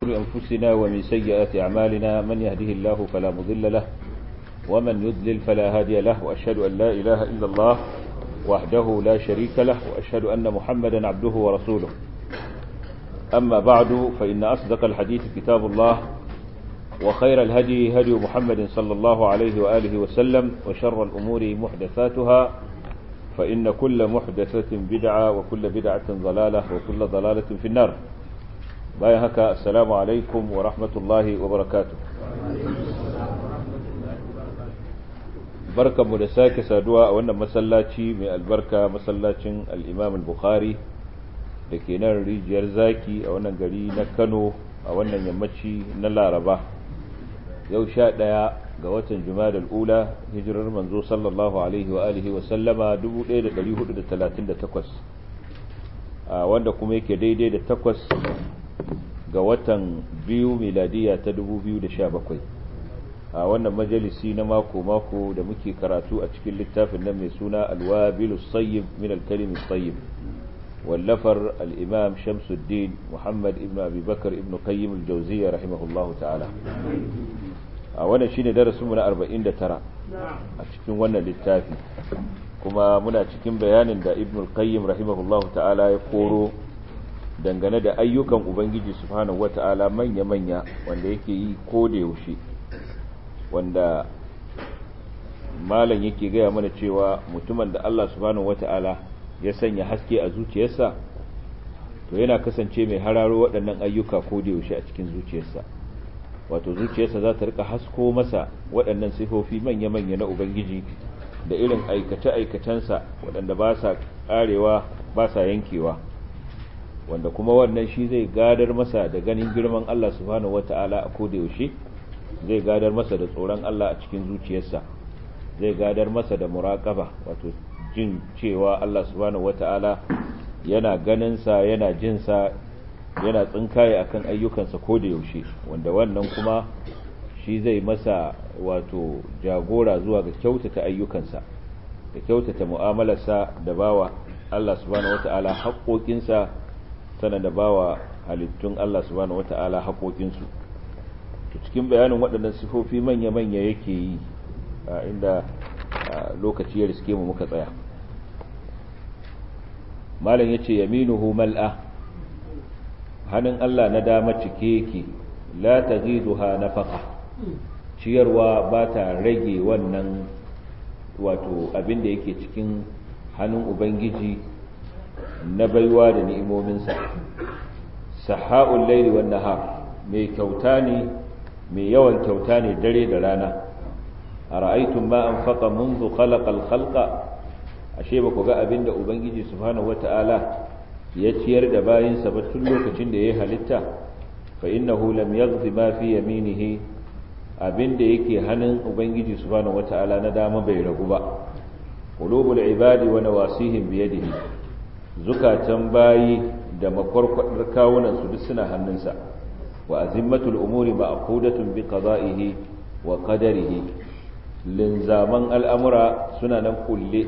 أنفسنا ومن سيئات أعمالنا من يهده الله فلا مضل له ومن يضلل فلا هادي له وأشهد أن لا إله إلا الله وحده لا شريك له وأشهد أن محمدا عبده ورسوله أما بعد فإن أصدق الحديث كتاب الله وخير الهدي هدي محمد صلى الله عليه وآله وسلم وشر الأمور محدثاتها فإن كل محدثة بدعة وكل بدعة ضلالة وكل ضلالة في النار باي هكا السلام عليكم ورحمة الله وبركاته barkan mu da sake saduwa a wannan masallaci mai albarka masallacin al-Imam al-Bukhari da ke nan rijiyar zaki a wannan gari na Kano a wannan yammaci na Laraba yau sha ɗaya ga watan Jumada al-Ula hijirar manzo sallallahu alaihi wa alihi wa sallama 1438 a wanda kuma yake daidai da takwas ga watan biyu miladiya ta 2017 a wannan majalisi na mako-mako da muke karatu a cikin littafin nan mai suna alwabilu sayyib min alkalimin sayyib wallafar al'imam shamsuddin muhammad ibn abubakar ibn qayyim al-jauziya rahimahullahu ta'ala a wannan shine darasinmu na 49 a cikin wannan littafi kuma muna cikin bayanin da ibn qayyim rahimahullahu ta'ala ya koro dangane da ayyukan ubangiji subhanahu wata'ala manya-manya wanda yake yi ko da yaushe wanda malam yake gaya mana cewa mutumin da Allah subhanahu wata'ala ya sanya haske a zuciyarsa to yana kasance mai hararo waɗannan ayyuka ko da yaushe a cikin zuciyarsa wato zuciyarsa za ta rika hasko masa waɗannan sifofi manya-manya na ubangiji da irin aikace-aikacensa waɗanda ba sa ƙarewa ba sa yankewa wanda kuma wannan shi zai gadar masa da ganin girman Allah subhanahu wata'ala a ko da yaushe zai gadar masa da tsoron Allah a cikin zuciyarsa zai gadar masa da muraƙaba wato jin cewa Allah subhanahu wata'ala yana ganinsa yana jinsa yana tsinkaye akan ayyukansa ko da yaushe wanda wannan kuma shi zai masa wato jagora zuwa ga kyautata ayyukansa da kyautata mu'amalarsa da bawa Allah subhanahu wata'ala haƙoƙinsa sana da bawa halittun Allah subhanahu wata'ala haƙoƙinsu cikin bayanin waɗannan sifofi manya-manya yake yi inda lokaci ya riske mu muka tsaya malam ya ce yaminuhu mal'a hannun Allah na dama cike yake la ta ziduha na faka ciyarwa ba ta rage wannan wato abin da yake cikin hannun ubangiji na baiwa da ni'imominsa saha'ul laili wan nahar mai kyauta ne mai yawan kyauta ne dare da rana a ra'aitun ma an faƙa munzu khalaqal khalqa ashe ba ku ga abin da ubangiji subhanahu wata'ala ya ciyar da bayinsa ba tun lokacin da ya halitta fa innahu lam yaghzi ma fi yaminihi abin da yake hannun ubangiji subhanahu wata'ala na dama bai ragu ba qulubul ibadi wa nawasihim bi yadihi zukatan bayi da makwarkwadar kawunan su duk suna hannunsa wa azimmatul umuri ma'qudatun bi qada'ihi wa qadarihi linzaman al'amura suna nan kulle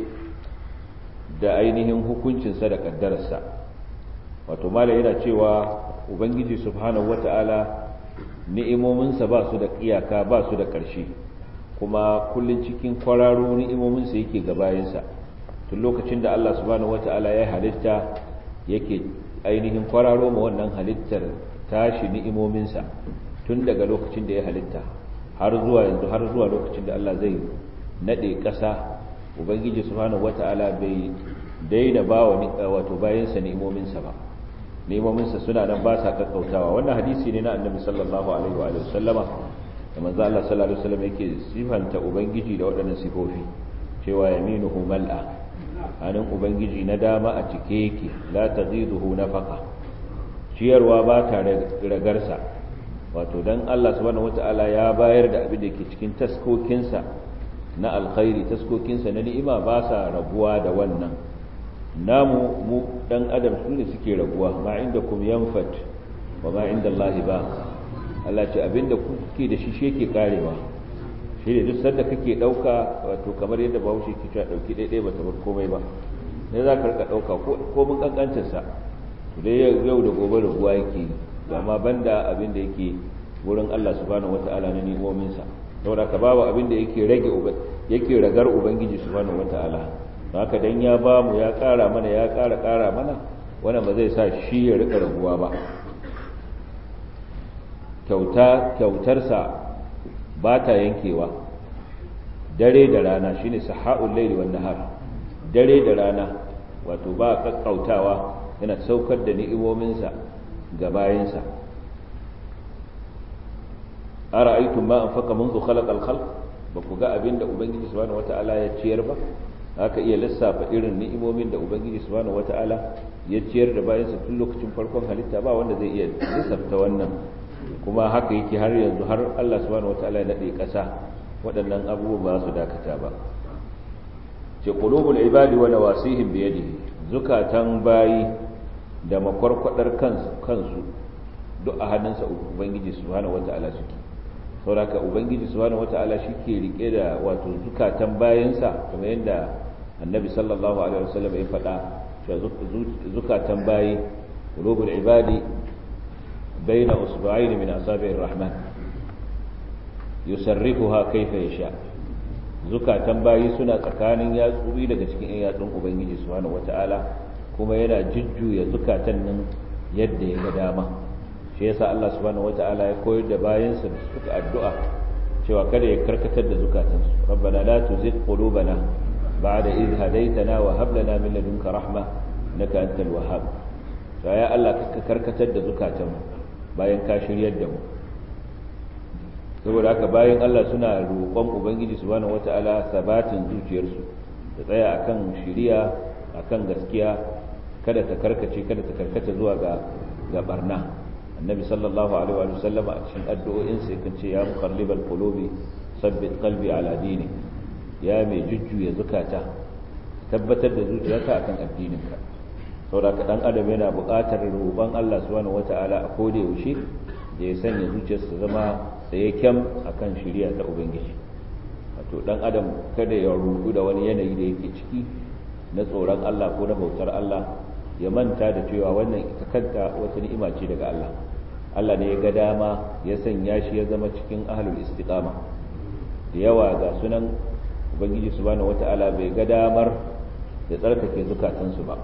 da ainihin hukuncinsa da kaddararsa wato mala yana cewa ubangiji subhanahu wata'ala ni'imominsa ba su da iyaka ba su da ƙarshe kuma kullun cikin kwararo ni'imominsa yake ga bayansa tun lokacin da Allah subhanahu wata'ala ya halitta yake ainihin kwararo ma wannan halittar tashi ni'imominsa tun daga lokacin da ya halitta har zuwa yanzu har zuwa lokacin da Allah zai nade ƙasa ubangiji subhanahu wata'ala bai daina ba wa wato bayansa ni'imominsa ba ni'imominsa suna nan ba sa kakkautawa wannan hadisi ne na annabi sallallahu alaihi wa sallama da manzo Allah sallallahu alaihi wasallam yake sifanta ubangiji da waɗannan sifofi cewa yaminuhu mal'a hannun ubangiji na dama a cike yake la taziduhu nafaqa ciyarwa ba ta ragarsa wato dan Allah subhanahu wata'ala ya bayar da abin da ke cikin taskokinsa na alkhairi taskokinsa na ni'ima ba sa rabuwa da wannan namu mu dan adam su ne suke rabuwa ma inda kum yanfat wa ma inda Allah ba Allah ce abinda kuke da shi shi yake karewa shi ne duk sanda kake dauka wato kamar yadda Bahaushe ke cewa dauki daidai ba ta bar komai ba ne za ka rika dauka ko mun kankancin sa to dai yau da gobe rabuwa yake amma banda abin da yake wurin Allah subhanahu wata'ala na ni'imominsa saboda ka babu abin da yake rage yake ragar ubangiji subhanahu wata'ala haka dan ya ba mu ya ƙara mana ya ƙara ƙara mana wannan ba zai sa shi ya rika raguwa ba kyauta kyautarsa ba ta yankewa dare da rana shine saha'ul layli wan nahar dare da rana wato ba kakkautawa yana saukar da ni'imominsa ga bayansa ara'aytum ma anfaqa منذ خلق الخلق ba ku ga abin da ubangiji subhanahu wata'ala ya ciyar ba haka iya lissafa irin ni'imomin da ubangiji subhanahu wata'ala ya ciyar da bayansa tun lokacin farkon halitta ba wanda zai iya lissafta wannan kuma haka yake har yanzu har Allah subhanahu wata'ala ya nade kasa waɗannan abubuwa ba su dakata ba ce qulubul ibadi wa nawasihim bi yadihi zukatan bayi da makwarkwadar kansu kansu duk a hannunsa ubangiji subhanahu wata'ala suke sauraka ubangiji subhanahu wata'ala ke rike da wato zukatan bayansa kamar yadda annabi sallallahu alaihi wasallam ya faɗa cewa zukatan bayi qulubul ibadi baina usba'ain min asabi'ir rahman yusarrifuha kayfa yasha zukatan bayi suna tsakanin yatsuri daga cikin yatsun ubangiji subhanahu wata'ala kuma yana jujjuya zukatan nan yadda ya ga dama shi yasa Allah subhanahu wata'ala ya koyar da bayansa da suka addu'a cewa kada ya karkatar da zukatansu rabbana la tuzigh qulubana ba'da idh hadaytana wa hab lana min ladunka rahma innaka antal wahhab to ya Allah ka karkatar da zukatanmu bayan ka shiryar da mu saboda haka bayan Allah suna roƙon ubangiji subhanahu wata'ala sabatin zuciyarsu da tsaya akan shiriya akan gaskiya kada ta karkace kada ta karkata zuwa ga ga barna annabi sallallahu alaihi wa sallama a cikin addu'o'in sai kan ce ya muqallibal qulubi sabbit qalbi ala dini ya mai jujjuya zukata tabbatar da zuciyarka akan addininka saboda dan adam yana buƙatar roƙon Allah subhanahu wata'ala a koda yaushe da ya sanya zuciyarsa zama tsaye kyam akan shari'a ta ubangiji wato dan adam kada ya rubu da wani yanayi da yake ciki na tsoron Allah ko na bautar Allah ya manta da cewa wannan ita kanta wata ni'ima ce daga Allah Allah ne ya ga dama ya sanya shi ya zama cikin ahlul istiqama da yawa ga sunan ubangiji subhanahu wata'ala bai ga damar ya tsarkake zukatansu ba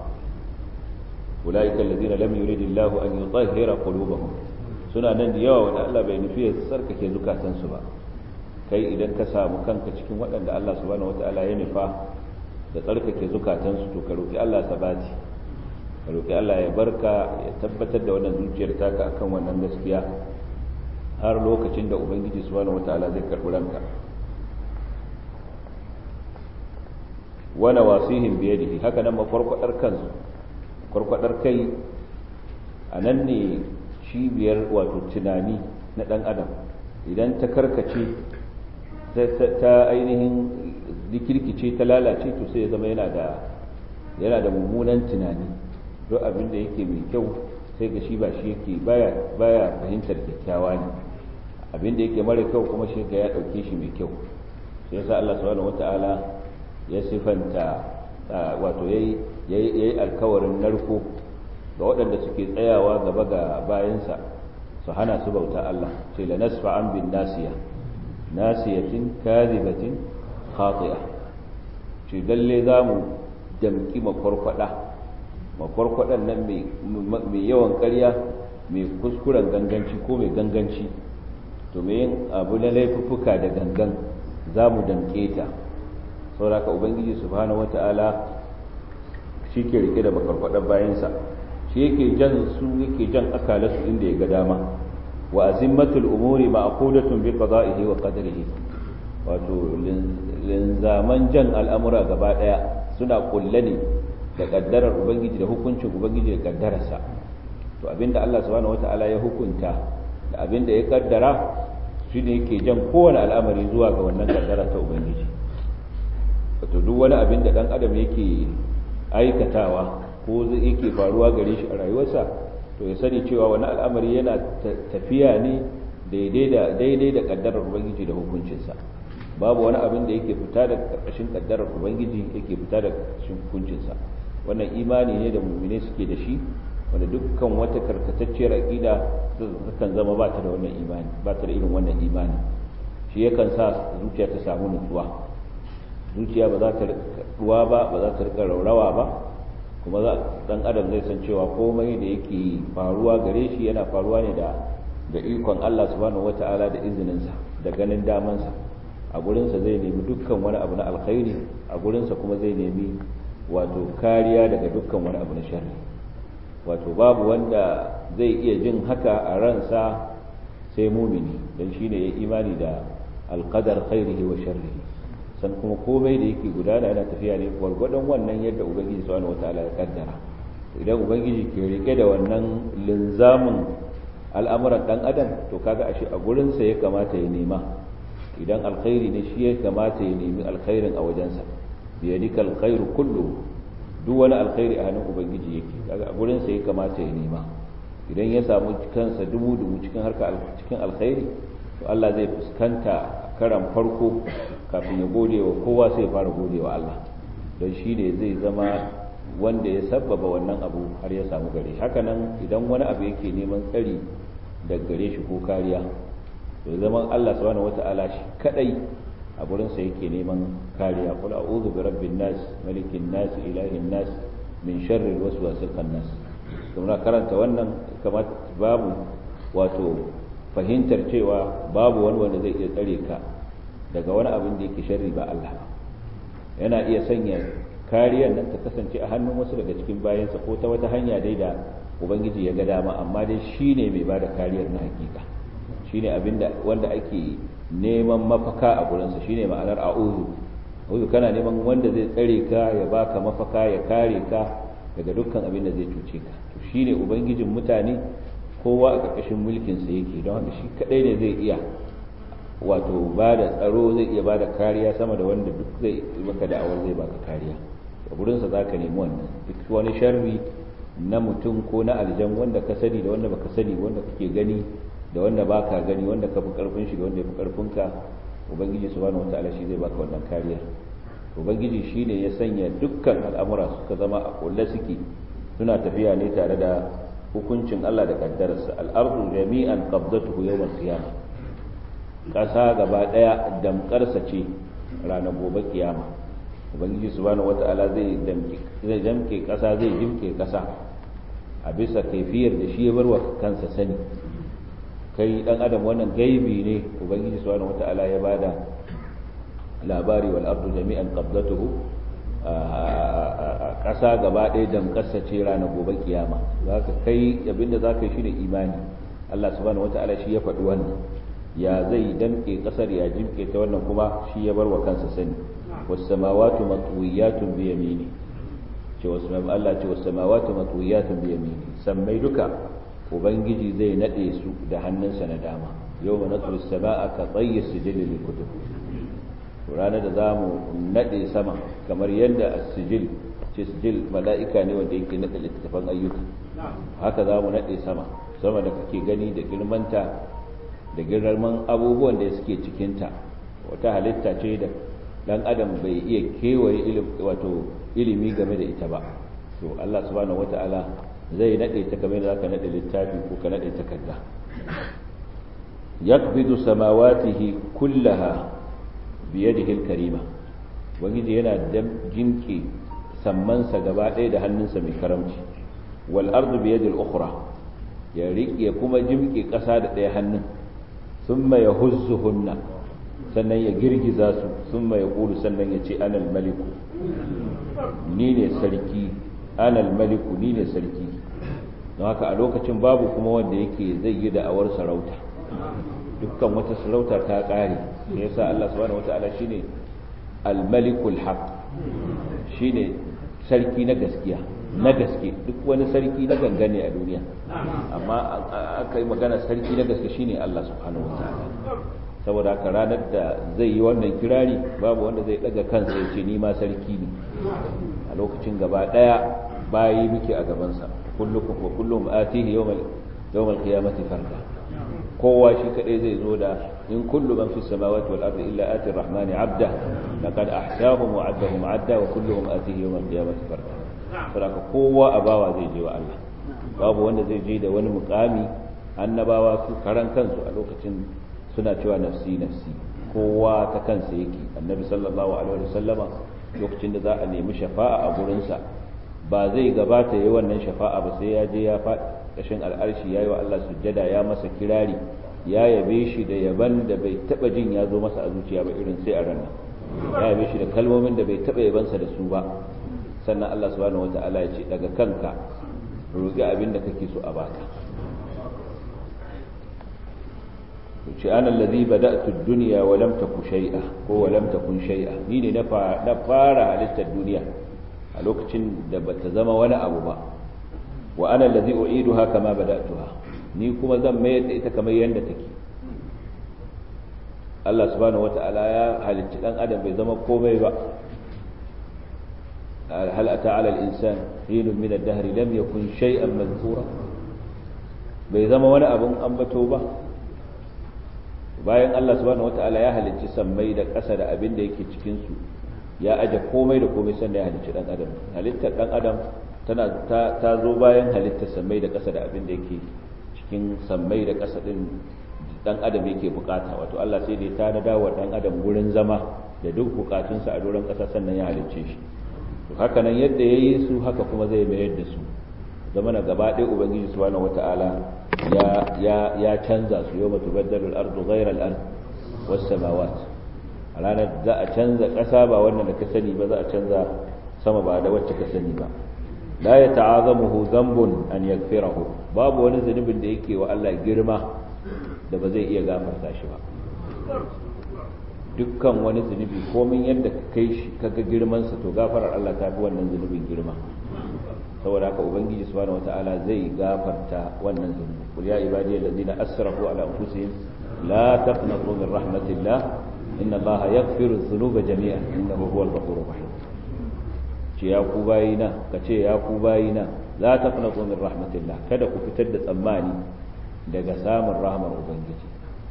ulaika alladhina lam yuridillahu an yutahhira qulubahum suna nan da yawa wanda Allah bai nufi ya tsarkake zukatansu ba kai idan ka samu kanka cikin waɗanda Allah subhanahu wata'ala ya nufa da tsarkake zukatansu to ka roki Allah sabati ka roƙi Allah ya barka ya tabbatar da wannan zuciyar taka akan wannan gaskiya har lokacin da ubangiji subhanahu wataala zai karɓi ranka wana wasihim biyadihi haka nan makwarkwadar kansu kwarkwadar kai a nan ne cibiyar wato tunani na ɗan adam idan ta karkace ta ainihin dikirkice ta lalace to sai ya zama yana da yana da mummunan tunani duk abin da yake mai kyau sai ga shi ba shi yake baya baya fahimtar kyakkyawa ne abin da yake mara kyau kuma shi ga ya dauke shi mai kyau sai yasa Allah subhanahu wataala ya sifanta wato yayi yayi alkawarin narko ga waɗanda suke tsayawa gaba ga bayansa su hana su bauta Allah ce la nasfa an bin nasiya nasiyatin kadhibatin khati'a ce dalle zamu damki makwarkwada makwarkwadan nan mai yawan karya mai kuskuren ganganci ko mai ganganci to mai yin abu na laifuffuka da gangan za mu damke ta sauraka ubangiji subhanahu wata'ala shi ke rike da makwarkwadan bayansa shi yake jan su yake jan akalarsu inda ya ga dama wa azimmatul umuri ma'qudatun bi qada'ihi wa qadarihi wato linzaman jan al'amura gaba daya suna kulle ne da kaddarar ubangiji da hukuncin ubangiji da kaddararsa to abinda Allah subhanahu wata'ala ya hukunta da abinda ya kaddara shi ne yake jan kowane al'amari zuwa ga wannan kaddara ta ubangiji wato duk wani abin da dan adam yake aikatawa ko yake faruwa gare shi a rayuwarsa to ya sani cewa wani al'amari yana tafiya ne daidai da daidai da kaddarar ubangiji da hukuncinsa babu wani abin da yake fita da karkashin kaddarar ubangiji yake fita da karkashin hukuncinsa wannan imani ne da mu'mine suke da shi wanda dukkan wata karkatacciyar aqida kan zama ba ta da wannan imani ba ta da irin wannan imani shi yakan sa zuciya ta samu nutsuwa zuciya ba za ta ruwa ba ba za ta rika raurawa ba kuma za dan adam zai san cewa komai da yake faruwa gare shi yana faruwa ne da da ikon Allah subhanahu wata'ala da izininsa da ganin damansa a gurinsa zai nemi dukkan wani abu na alkhairi a gurinsa kuma zai nemi wato kariya daga dukkan wani abu na sharri wato babu wanda zai iya jin haka a ransa sai mumini don shine ya imani da alqadar khairihi wa sharrihi san kuma komai da yake gudana yana tafiya ne gwargwadon wannan yadda ubangiji subhanahu wataala ya kaddara idan ubangiji ke rike da wannan linzamin al'amuran dan adam to kaga ashe a gurinsa ya kamata ya nema idan alkhairi ne shi ya kamata ya nemi alkhairin a wajensa biyadika alkhairu kullu duk wani alkhairi a hannun ubangiji yake kaga a gurinsa ya kamata ya nema idan ya samu kansa dubu dubu cikin harka cikin alkhairi to Allah zai fuskanta karan farko kafin ya gode wa kowa sai ya fara gode wa Allah don shi ne zai zama wanda ya sabbaba wannan abu har ya samu gare haka nan idan wani abu yake neman tsari daga gare shi ko kariya to zaman Allah subhanahu wata'ala shi kadai a gurin sa yake neman kariya qul a'udhu bi rabbin nas malikin nas ilahin nas min sharri alwaswasil khannas kuma karanta wannan kamar babu wato fahimtar cewa babu wani wanda zai iya tsare ka daga wani abin da yake sharri ba Allah ba yana iya sanya kariyar nan ta kasance a hannun wasu daga cikin bayansa ko ta wata hanya dai da ubangiji ya ga dama amma dai shine mai bada kariyar na hakika shine abinda wanda ake neman mafaka a gurinsa shine ma'anar a'udhu a'udhu kana neman wanda zai tsare ka ya baka mafaka ya kare ka daga dukkan abin da zai cuce ka to shine ubangijin mutane kowa a ƙarƙashin mulkin sa yake don haka shi kadai ne zai iya wato ba da tsaro zai iya ba da kariya sama da wanda duk zai maka da'awar zai baka kariya a gurinsa za ka nemi wannan duk wani sharri na mutum ko na aljan wanda ka sani da wanda baka sani wanda kake gani da wanda baka gani wanda ka fi karfin shi da wanda ya fi karfin ka ubangiji subhanahu wataala shi zai baka wannan kariya ubangiji shine ya sanya dukkan al'amura suka zama a kulle suke suna tafiya ne tare da hukuncin Allah da kaddararsa al-ardu jami'an qabdatuhu yawm al-qiyamah ƙasa gaba ɗaya damƙarsa ce ranar gobe kiyama ubangiji subhanahu wata'ala zai zai damke ƙasa zai jimke ƙasa a bisa kaifiyar da shi ya bar wa kansa sani kai dan adam wannan gaibi ne ubangiji subhanahu wata'ala ya bada labari wal ardu jami'an qabdatuhu ƙasa gaba ɗaya damƙarsa ce ranar gobe kiyama zaka kai abinda zaka yi shine imani Allah subhanahu wata'ala shi ya faɗi wannan ya zai damke kasar ya jimke ta wannan kuma shi ya bar wa kansa sani wasamawatu matwiyatun bi yamini ce wasu Allah ce wasamawatu matwiyatun bi yamini sammai duka ubangiji zai nade su da hannunsa na dama yawma natwi samaa ka tayyi sijil lil kutub ranar da zamu nade sama kamar yadda as-sijil ce sijil mala'ika ne wanda yake nade littafan ayyuka haka zamu nade sama sama da kake gani da girmanta da girman abubuwan da suke cikinta wata halitta ce da dan adam bai iya kewaye wato ilimi game da ita ba to Allah subhanahu wata'ala zai nade ta kamar da zaka nade littafi ko ka nade takarda yakbidu samawatihi kullaha biyadihi al-karima wangiji yana jinki sammansa gaba ɗaya da hannunsa mai karamci wal ardu biyadi al-ukhra ya riƙe kuma jimke ƙasa da ɗaya hannun ثم يهزهن sannan ya girgiza su sun mai ƙulu sannan ya ce anal maliku ni ne sarki anal maliku ni ne sarki don haka a lokacin babu kuma wanda yake zai yi da'awar sarauta dukkan wata sarauta ta ƙare ya sa Allah subhanahu wata'ala shine al-malikul haq shine sarki na gaskiya na gaske duk wani sarki na gangane a duniya amma aka yi magana sarki na gaske shine Allah subhanahu wataala saboda haka ranar da zai yi wannan kirari babu wanda zai daga kansa ya ce ni ma sarki ne a lokacin gaba daya bayi muke a gabansa kullukum wa kullum atihi yawmal yawmal qiyamati farda kowa shi kadai zai zo da in kullu man fis samawati wal ardi illa ati ar-rahmani 'abda laqad ahsahum wa 'addahum 'adda wa kulluhum atihi yawmal qiyamati farda saboda kowa a bawa zai je wa Allah babu wanda zai je da wani mukami annabawa su karan kansu a lokacin suna cewa nafsi nafsi kowa ta kansa yake annabi sallallahu alaihi wasallama lokacin da za a nemi shafa'a a gurinsa ba zai gabata yi wannan shafa'a ba sai ya je ya faɗi ƙashin al'arshi ya yi wa Allah sujjada ya masa kirari ya yabe shi da yaban da bai taɓa jin ya zo masa a zuciya ba irin sai a ranar ya yabe shi da kalmomin da bai taɓa yabansa da su ba sannan Allah subhanahu wata'ala ya ce daga kanka roƙi abin da kake so a baka ce ana allazi bada'tu ad-dunya wa lam taku shay'a ko wa lam takun shay'a ni ne na fara halittar duniya a lokacin da bata zama wani abu ba wa ana allazi u'iduha kama bada'tuha ni kuma zan mayar da ita kamar yadda take Allah subhanahu wata'ala ya halicci dan adam bai zama komai ba hal ata 'ala al-insan hinun min ad-dahr lam yakun shay'an madhkura bai zama wani abun ambato ba bayan Allah subhanahu wata'ala ya halicci sammai da ƙasa da abin da yake cikin su ya aje komai da komai sannan ya halicci dan adam halittar dan adam tana ta, ta zo bayan halittar sammai da ƙasa da abin da yake cikin sammai da ƙasa din dan adam yake bukata wato Allah sai da ya tanada wa dan adam gurin zama da duk bukatunsa a doron ƙasa sannan ya halicce shi to haka nan yadda yayi su haka kuma zai mayar da su zama na gaba ɗaya ubangiji subhanahu wata'ala ya ya ya canza su yawma tubaddalu al-ardu ghayra al-ard was samawat a ranar za a canza ƙasa ba wannan da ka sani ba za a canza sama ba da wacce ka sani ba la ya ta'azamuhu dhanbun an yaghfirahu babu wani zunubin da yake wa Allah girma da ba zai iya gafarta shi ba dukkan wani zunubi komin yadda ka kai shi kaga girman sa to gafarar Allah ta fi wannan zunubin girma saboda haka ubangiji subhanahu wataala zai gafarta wannan zunubi qul ya ibadiyal ladina asrafu ala anfusihim la taqnatu min rahmatillah inna allaha yaghfiru dhunuba jami'an innahu huwal ghafurur rahim ce ya ku bayina kace ya ku bayina la taqnatu min rahmatillah kada ku fitar da tsammani daga samun rahmar ubangiji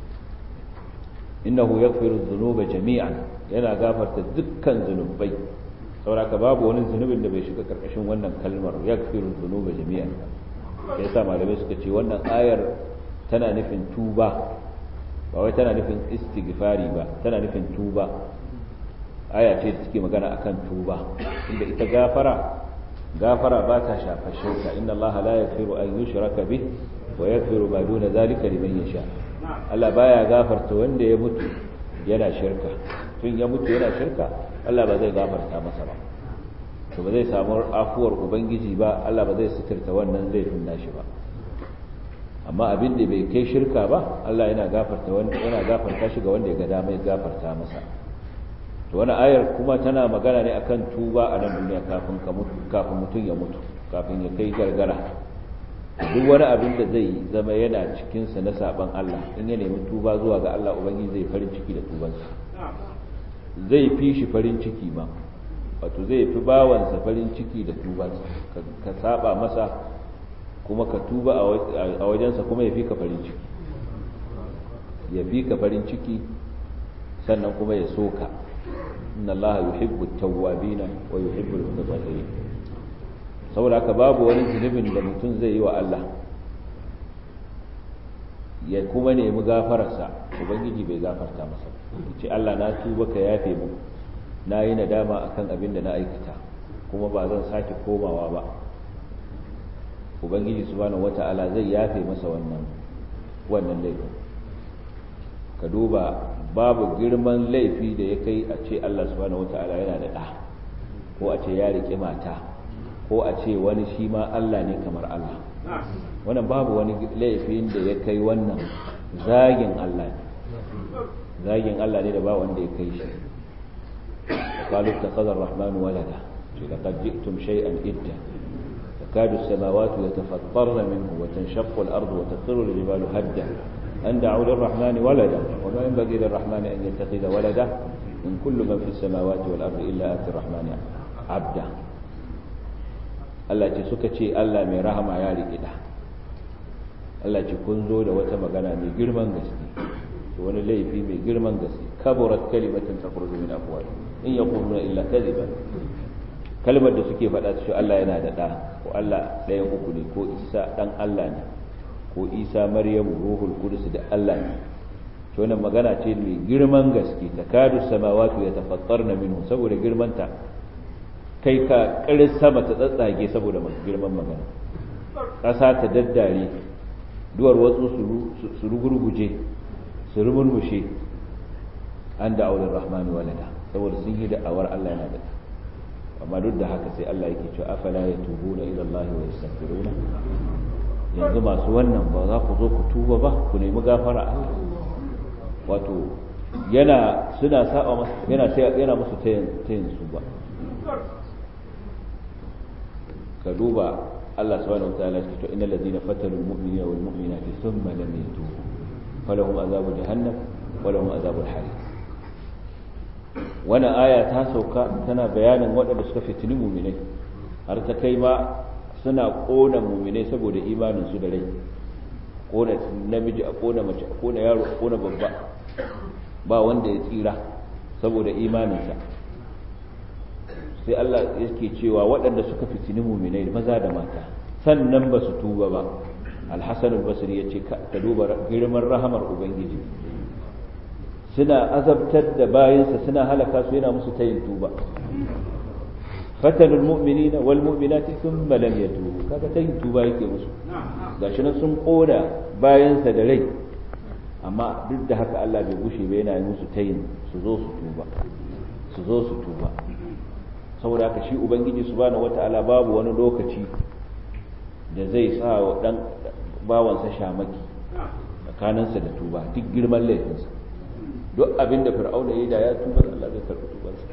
innahu yaghfiru dhunuba jami'an yana gafarta dukkan zunubai sauraka babu wani zunubin da bai shiga karkashin wannan kalmar yaghfiru dhunuba jami'an sai sa malamai suka ce wannan ayar tana nufin tuba ba wai tana nufin istighfari ba tana nufin tuba aya ce da take magana akan tuba inda ita gafara gafara ba ta shafa shirka inna allaha la yaghfiru an yushraka bih wa yaghfiru ma duna zalika liman yasha Allah baya gafarta wanda ya mutu yana shirka tun ya mutu yana shirka Allah ba zai gafarta masa ba to ba zai samu afuwar ubangiji ba Allah ba zai suturta wannan laifin nashi ba amma abin da bai kai shirka ba Allah yana gafarta wanda yana gafarta shi ga wanda ya ga dama ya gafarta masa to wani ayar kuma tana magana ne akan tuba a nan duniya kafin ka mutu kafin mutum ya mutu kafin ya kai gargara duk wani abin da zai zama yana cikin sa na saban Allah in ya nemi tuba zuwa ga Allah ubangiji zai farin ciki da tubansa zai fi shi farin ciki ma wato zai fi bawansa farin ciki da tubansa ka saba masa kuma ka tuba a wajensa kuma ya fi ka farin ciki ya fi ka farin ciki sannan kuma ya soka inna allaha yuhibbu at-tawwabina wa yuhibbu al-mutatahhirin saboda haka babu wani zunubin da mutum zai yi wa Allah ya kuma nemi gafararsa ubangiji bai gafarta masa ce Allah na tuba ka yafe mu na yi nadama akan abin da na aikata kuma ba zan sake komawa ba ubangiji subhanahu wata'ala zai yafe masa wannan wannan laifin ka duba babu girman laifi da ya kai a ce Allah subhanahu wata'ala yana da ɗa ko a ce ya riƙe mata ko a ce wani shi ma Allah ne kamar Allah wannan babu wani laifin da ya kai wannan zagin Allah ne zagin Allah ne da ba wanda ya kai shi قالوا اتخذ الرحمن ولدا لقد جئتم شيئا إدا تكاد السماوات يتفطرن منه وتنشق الأرض وتخر الجبال هدا أن دعوا للرحمن ولدا وما ينبغي للرحمن أن يتخذ ولدا من كل من في السماوات والأرض إلا آتي الرحمن عبدا Allah ce suka ce Allah mai rahama ya riƙe da Allah ce kun zo da wata magana mai girman gaske wani laifi mai girman gaske kaburat kalimatin takhruju min afwahihim in yaquluna illa kadhiban kalmar da suke faɗa su Allah yana da ɗa ko Allah ɗayan uku ne ko Isa dan Allah ne ko Isa Maryamu ruhul qudus da Allah ne to wannan magana ce mai girman gaske takadu samawati yatafattarna minhu saboda girmanta kai ka ƙarin sama ta tsatsage saboda girman magana ƙasa ta daddare duwar watsu su rugurguje su rumurmushe an da aular rahmani walada saboda sun yi da'awar Allah yana da amma duk da haka sai Allah yake cewa afala ya tubu na ila Allah wa yastaghfiruna yanzu masu wannan ba za ku zo ku tuba ba ku nemi gafara Allah wato yana suna saba masa yana yana musu tayin tayin su ba ka duba Allah subhanahu wa ta'ala ya ce innal ladina fatalu al-mu'minina wal mu'minati thumma lam yatubu falahum azabu jahannam wa lahum azabul hariq wannan aya ta sauka tana bayanin waɗanda suka fitini mu'minai har ta kai ma suna kona mu'minai saboda imanin su da rai kona namiji a kona mace a kona yaro a kona babba ba wanda ya tsira saboda imaninsa sai Allah yake cewa waɗanda suka fitini muminai maza da mata sannan ba su tuba ba alhassan al-basri ya ce ka duba girman rahamar ubangiji suna azabtar da bayansa suna halaka su yana musu tayin tuba fatanul mu'minina wal mu'minati thumma lam yatubu kaga tayin tuba yake musu gashi nan sun koda bayansa da rai amma duk da haka Allah bai gushe ba yana musu tayin su zo su tuba su zo su tuba saboda haka shi ubangiji subhanahu wataala babu wani lokaci da zai sa wa dan bawansa shamaki tsakaninsa da tuba duk girman laifinsa duk abin da fir'auna yayi da ya tuba Allah zai karɓi tubansa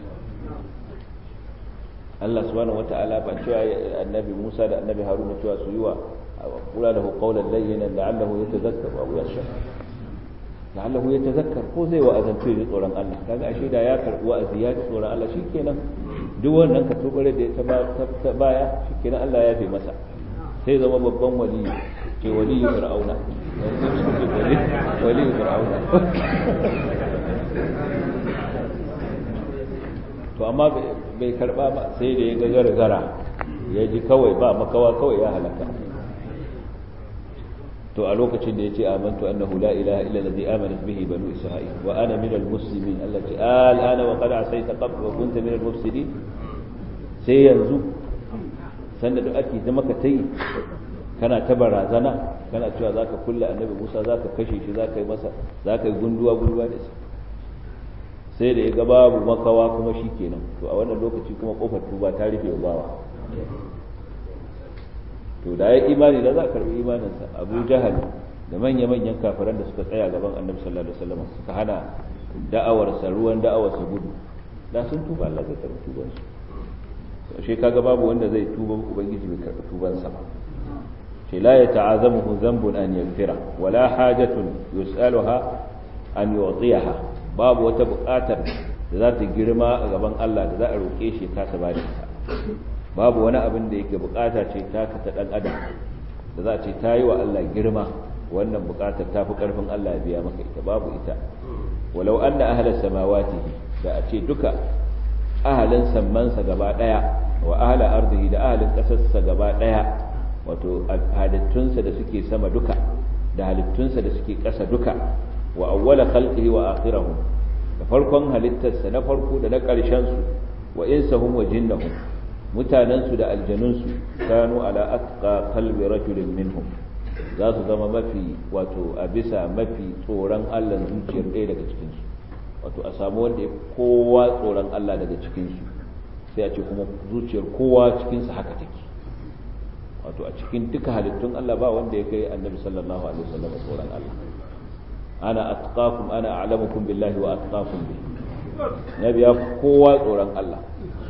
Allah subhanahu wataala ba cewa annabi Musa da annabi Haruna cewa su yi wa kula da qawlan layyinan la'allahu yatazakkaru aw yakhsha la'allahu yatazakkar ko zai wa azantu da tsoron Allah kaga ashe da ya karbi wa'azi ya ji tsoron Allah shikenan duk wannan ka tubare da ta baya shikenan Allah ya fi masa sai zama babban wali ce wali fir'auna wali fir'auna to amma bai karba ba sai da ya ga gargara ya ji kawai ba makawa kawai ya halaka to a lokacin da yace amantu annahu la ilaha illa allazi amanat bihi banu isra'il wa ana min almuslimin allati al'ana wa qad asayta qabl wa kunta min almufsidin sai yanzu sanda da ake zama ka tayi kana ta barazana kana cewa zaka kulle annabi Musa zaka kashe shi zaka yi masa zaka yi gunduwa gunduwa da shi sai da ya ga babu makawa kuma shikenan to a wannan lokaci kuma kofar tuba ta rufe bawa to da ya imani da za a karbi imaninsa abu jahal da manya-manyan kafiran da suka tsaya gaban annabi sallallahu alaihi wasallam suka hana da'awarsa ruwan da'awarsa gudu da sun tuba Allah zai karbi tubansu to shi kaga babu wanda zai tuba ubangiji bai karbi tubansa ba ce la yata'azamuhu dhanbun an yaghfira wala hajatun yus'aluha an yu'tiyaha babu wata buƙatar da za ta girma a gaban Allah da za a roƙe shi ka ta bada ita babu wani abin da yake bukata ce taka ta dan adam da za a ce ta yi wa Allah girma wannan bukatar ta fi karfin Allah ya biya maka ita babu ita walau anna ahla samawati da a ce duka ahalin sammansa gaba daya wa ahla ardihi da ahalin kasarsa gaba daya wato halittunsa da suke sama duka da halittunsa da suke kasa duka wa awwala khalqihi wa akhirahu da farkon halittarsa na farko da na ƙarshen su wa insahum wa jinnahum mutanensu da aljanunsu kanu ala atqa qalbi rajulin minhum za su zama mafi wato a bisa mafi tsoron Allah zuciyar ɗaya daga cikin su wato a samu wanda ya kowa tsoron Allah daga cikin su sai a ce kuma zuciyar kowa cikin su haka take wato a cikin duka halittun Allah ba wanda ya kai annabi sallallahu alaihi wasallam tsoron Allah ana atqakum ana a'lamukum billahi wa atqakum bihi nabi ya kowa tsoron Allah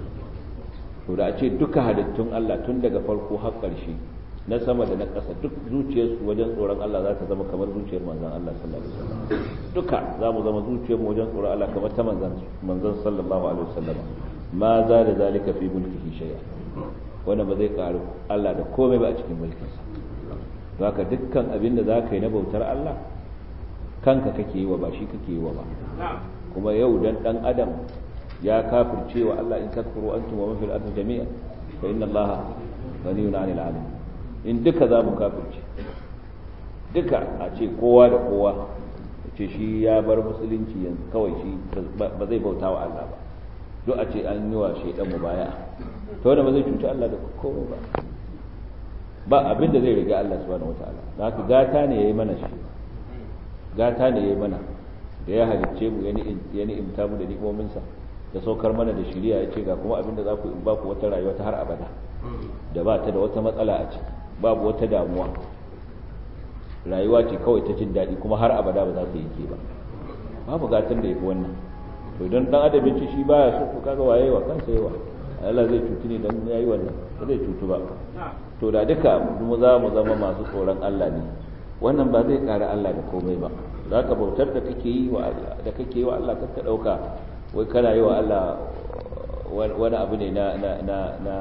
to da a ce duka halittun Allah tun daga farko har ƙarshe na sama da na ƙasa duk zuciyarsu wajen tsoron Allah za ta zama kamar zuciyar manzon Allah sallallahu alaihi wasallam duka za mu zama zuciyarmu wajen tsoron Allah kamar ta manzon manzon sallallahu alaihi wasallam ma za da zalika fi mulkihi shay'a wannan ba zai karu Allah da komai ba a cikin mulkinsa to haka dukkan abin da zaka yi na bautar Allah kanka kake yi wa ba shi kake yi wa ba kuma yau dan dan adam ya kafirce wa Allah in takfuru antum wa man fil ardi jami'an fa inna Allah ghaniyun 'anil 'alamin in duka za mu kafirce duka a ce kowa da kowa ce shi ya bar musulunci yanzu kawai shi ba zai bauta wa Allah ba duk a ce an yi wa shaidan mu baya to wanda ba zai cuci Allah da komai ba ba abin da zai riga Allah subhanahu wataala da haka gata ne yayi mana shi gata ne yayi mana da ya halicce mu ya ni'imta mu da ni'imominsa da saukar mana da shiriya ya ce ga kuma abin da za ku in ba ku wata rayuwa ta har abada da ba ta da wata matsala a ciki babu wata damuwa rayuwa ce kawai ta jin daɗi kuma har abada ba za ta yanke ba babu gatan da ya fi wannan to idan dan adam ya ce shi baya so to kaga waye wa kansa yawa Allah zai cutu ne dan yayi wannan ba zai cutu ba to da duka mu za mu zama masu tsoron Allah ne wannan ba zai ƙara Allah da komai ba zaka bautar da kake yi wa Allah da kake yi wa Allah kaka dauka wai kana yi wa Allah wani abu ne na na na na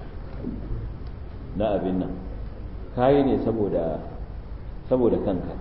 na abin nan kayi ne saboda saboda kanka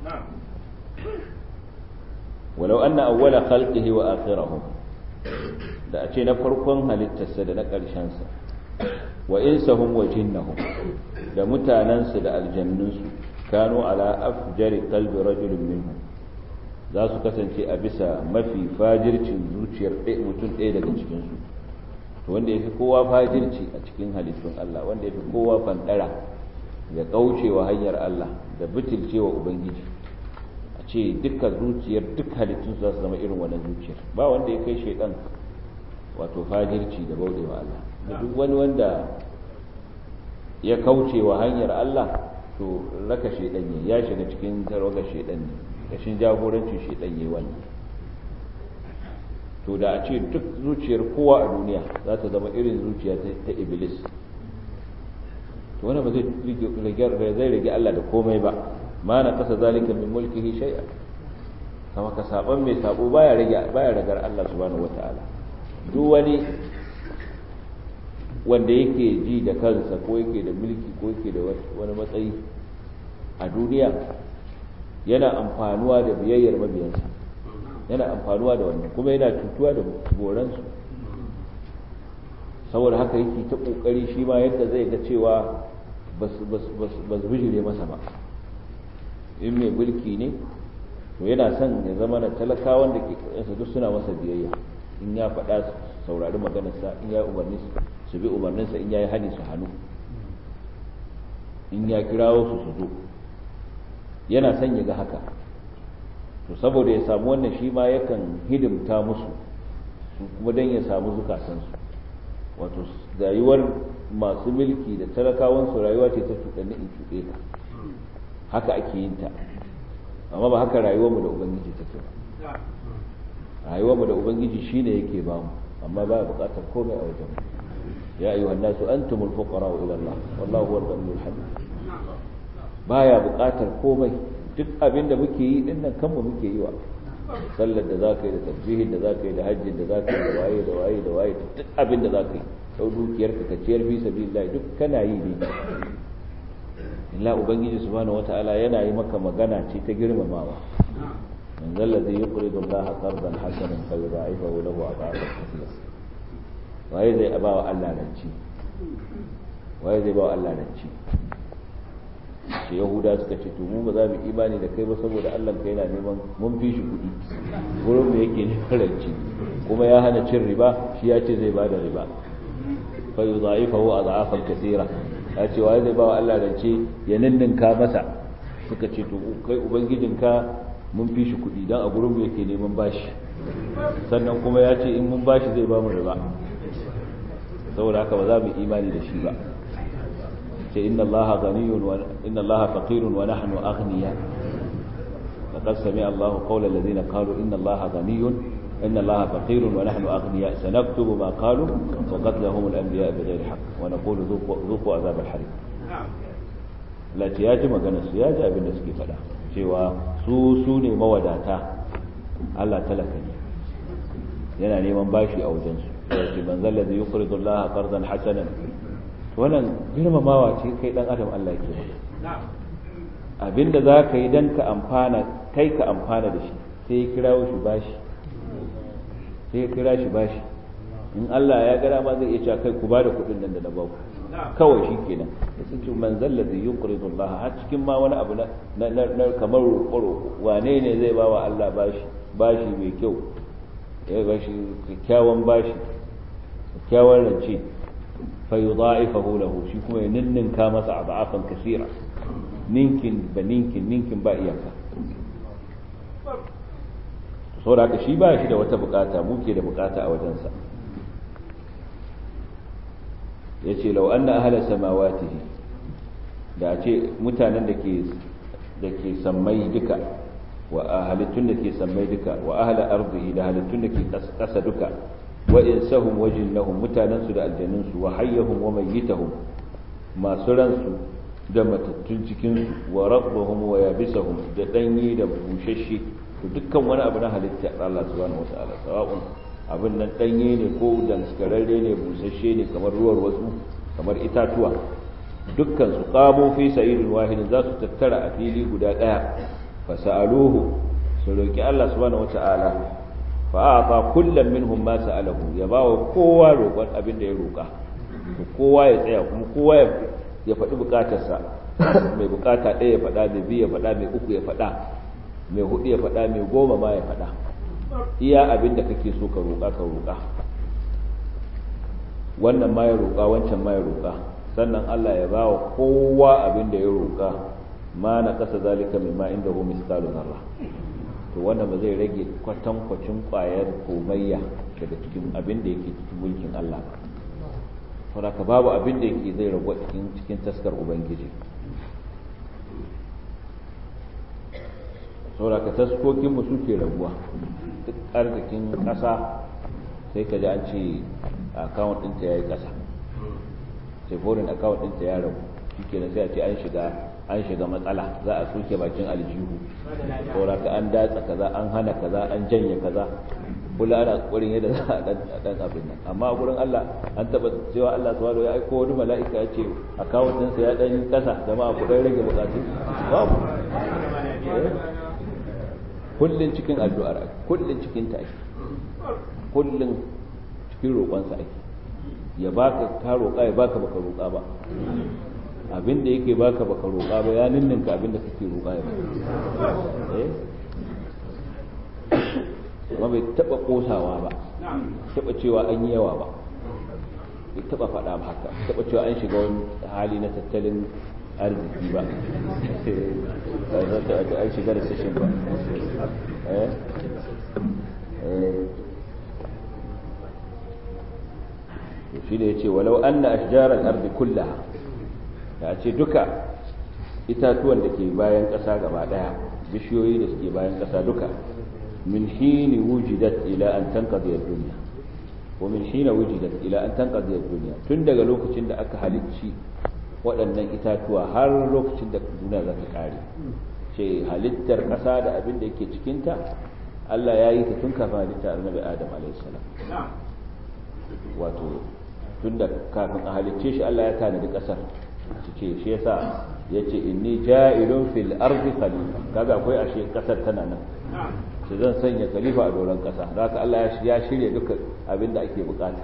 walau anna awwala khalqihi wa akhirahum da a ce na farkon halittarsa da na ƙarshensa wa insahum wa jinnahum da mutanansu da aljannunsu kanu ala afjari qalbi rajulin minhum za su kasance a bisa mafi fajircin zuciyar mutum ɗaya daga cikinsu to wanda ya fi kowa fajirci a cikin halittun Allah wanda ya fi kowa fandara ya kaucewa hanyar Allah da bitilcewa Ubangiji a ce duka zuciyar duk halittun za su zama irin wannan zuciyar ba wanda ya kai shaidan wato fajirci da bauɗewa Allah da duk wani wanda ya kaucewa hanyar Allah to raka shaidan ne ya shiga cikin tarogar shaidan ne kashin jagorancin shaidan ne wannan to da a ce duk zuciyar kowa a duniya za ta zama irin zuciya ta iblis to wannan ba zai rage Allah da komai ba ma na kasa zalika min mulkihi shay'a kama ka saban mai sabo baya rage baya ragar Allah subhanahu wataala duk wani wanda yake ji da kansa ko yake da mulki ko yake da wani matsayi a duniya yana amfanuwa da biyayyar mabiyansa yana amfanuwa da wannan kuma yana cutuwa da boransu saboda haka yake ta kokari shi ma yadda zai ga cewa ba su bijire masa ba in mai mulki ne to yana son ya zama na talakawan da ke ƙarƙashinsa duk suna masa biyayya in ya faɗa su saurari maganarsa in ya umarni su bi umarninsa in ya yi hani su hannu in ya kirawo su su zo yana son ya ga haka to saboda ya samu wannan shi ma yakan hidimta musu su kuma don ya samu zukatansu wato rayuwar masu mulki da talakawansu rayuwa ce ta cuɗanni in cuɗe ka haka ake yin ta amma ba haka rayuwarmu da ubangiji take ba rayuwarmu da ubangiji shine yake ba mu amma ba buƙatar komai a wajen ya ayyuhan nasu antumul fuqara ila Allah wallahu huwal ghaniyyul hamid baya buƙatar komai duk abin da muke yi din nan kanmu muke yi wa sallar da za ka yi da tasbihin da za ka yi da hajjin da za ka yi da waye da waye da waye duk abin da za ka yi sau dukiyar ka ciyar fi sabilillah duk kana yi ne illa ubangiji subhanahu wata'ala yana yi maka magana ce ta girmamawa man zalla zai yuqridu Allah qardan hasanan fa yudha'ifahu lahu adhafan kathira waye zai ba wa Allah ranci waye zai ba wa Allah ranci ce yahuda suka ce to mu ba za mu imani da kai ba saboda Allah kai yana neman mun fi shi kuɗi gurin mu yake neman ranci kuma ya hana cin riba shi ya ce zai bada riba fa yudha'ifahu adhafan kathira ya ce wa zai ba wa Allah rance ya ninninka masa suka ce to kai ubangijinka mun fi shi kuɗi dan a gurin mu yake neman bashi sannan kuma ya ce in mun bashi zai ba mu riba saboda haka ba za mu imani da shi ba ce inna allaha ghaniyun wa inna allaha faqirun wa nahnu aghniya laqad sami'a allahu qawla alladhina qalu inna allaha ghaniyun inna allaha faqirun wa nahnu aghniya sanaktubu ma qalu wa qatlahum al-anbiya bighayri haqq wa naqulu dhuqu adhab al-hariq lati ya ji magana su ya ji abin da suke faɗa cewa su su ne mawadata Allah talaka ne yana neman bashi a wajensu yace man zalla zai yuqridu Allah qardan hasanan wannan girmamawa ce kai dan adam Allah ke abinda za ka yi dan ka amfana kai ka amfana da shi sai ya kirawo shi bashi sai ya kira shi bashi in Allah ya gara ma zai iya cewa kai ku bada kuɗin nan da na baku kawai shi kenan da sun ce man zallazi yuqridu Allah har cikin ma wani abu na na kamar roƙo wane ne zai ba wa Allah bashi bashi mai kyau ya bashi kyakkyawan bashi kyakkyawan rance fa yudha'ifahu lahu shi kuma ya ninninka masa adafan kasira ninkin ba ninkin ninkin ba iyaka saboda haka shi ba shi da wata bukata muke da bukata a wajensa ya ce lau an na ahalar samawatihi da a ce mutanen da ke sammai duka wa halittun da ke sammai duka wa ahalar arzihi da halittun da ke ƙasa duka wa insahum wa jinnahum mutanensu da aljanunsu wa hayyahum wa mayyitahum masu ransu da matattun cikinsu wa rabbahum wa yabisahum da danyi da bushashe to dukkan wani abu na halitta Allah subhanahu wataala sawa'un abin nan danye ne ko daskararre ne busasshe ne kamar ruwar wasu kamar itatuwa dukkan su qamo fi sa'idin wahidin za su tattara a fili guda daya fa sa'aluhu su roki Allah subhanahu wataala fa a'ta kullam minhum ma sa'alahu ya bawa kowa roƙon abin da ya roƙa to kowa ya tsaya kuma kowa ya ya faɗi bukatarsa mai bukata ɗaya ya faɗa mai biyu ya faɗa mai uku ya faɗa mai hudu ya faɗa mai goma ma ya faɗa iya abin da kake so ka roƙa ka roƙa wannan ma ya roƙa wancan ma ya roƙa sannan Allah ya ba wa kowa abin da ya roƙa ma na ƙasa zalika mai ma inda hu miskalu zarra to wannan ba zai rage kwatankwacin ƙwayar komayya daga cikin abin da yake cikin mulkin Allah ba saboda babu abin da yake zai ragu cikin cikin taskar ubangiji saboda ka taskokin mu suke raguwa duk arzikin ƙasa sai ka ji an ce account ɗinta ya yi ƙasa sai foreign account ɗinta ya ragu shi ke sai a ce an shiga an shiga matsala za a soke bakin aljihu saboda ka an datsa kaza an hana kaza an janye kaza kula ana kokarin yadda za a dan abin nan amma a gurin Allah an taba cewa Allah subhanahu ya aiko wani mala'ika ya ce account ɗinsa ya dan kasa jama'a ku dan rage bukatu babu kullun cikin addu'ar ake kullun cikin ta ake kullun cikin roƙonsa ake ya baka ka roƙa ya baka baka roƙa ba abin da yake baka baka roƙa ba ya ninninka abin da kake roƙa ya eh amma bai taba kosawa ba taba cewa an yi yawa ba bai taba faɗa ba haka taba cewa an shiga wani hali na tattalin arziki ba an shiga da sashen ba shi da ya ce walau an na ashjarar arzi kullaha da ce duka itatuwan da ke bayan ƙasa gaba ɗaya bishiyoyi da suke bayan ƙasa duka من حين وجدت إلى أن تنقضي الدنيا ومن حين وجدت إلى أن تنقضي الدنيا tun daga lokacin da aka halicci waɗannan itatuwa har lokacin da duniya za ta ƙare ce halittar ƙasa da abin da yake cikinta Allah ya yi ta tun kafin halittar annabi Adam alaihissalam wato tun da kafin a halicce shi Allah ya tanadi ƙasar ce shi yasa ya ce inni ja'ilun fil ardi khalifa kaga akwai ashe ƙasar tana nan sai zan sanya khalifa a doron kasa da haka Allah ya shirya duka abin da ake bukata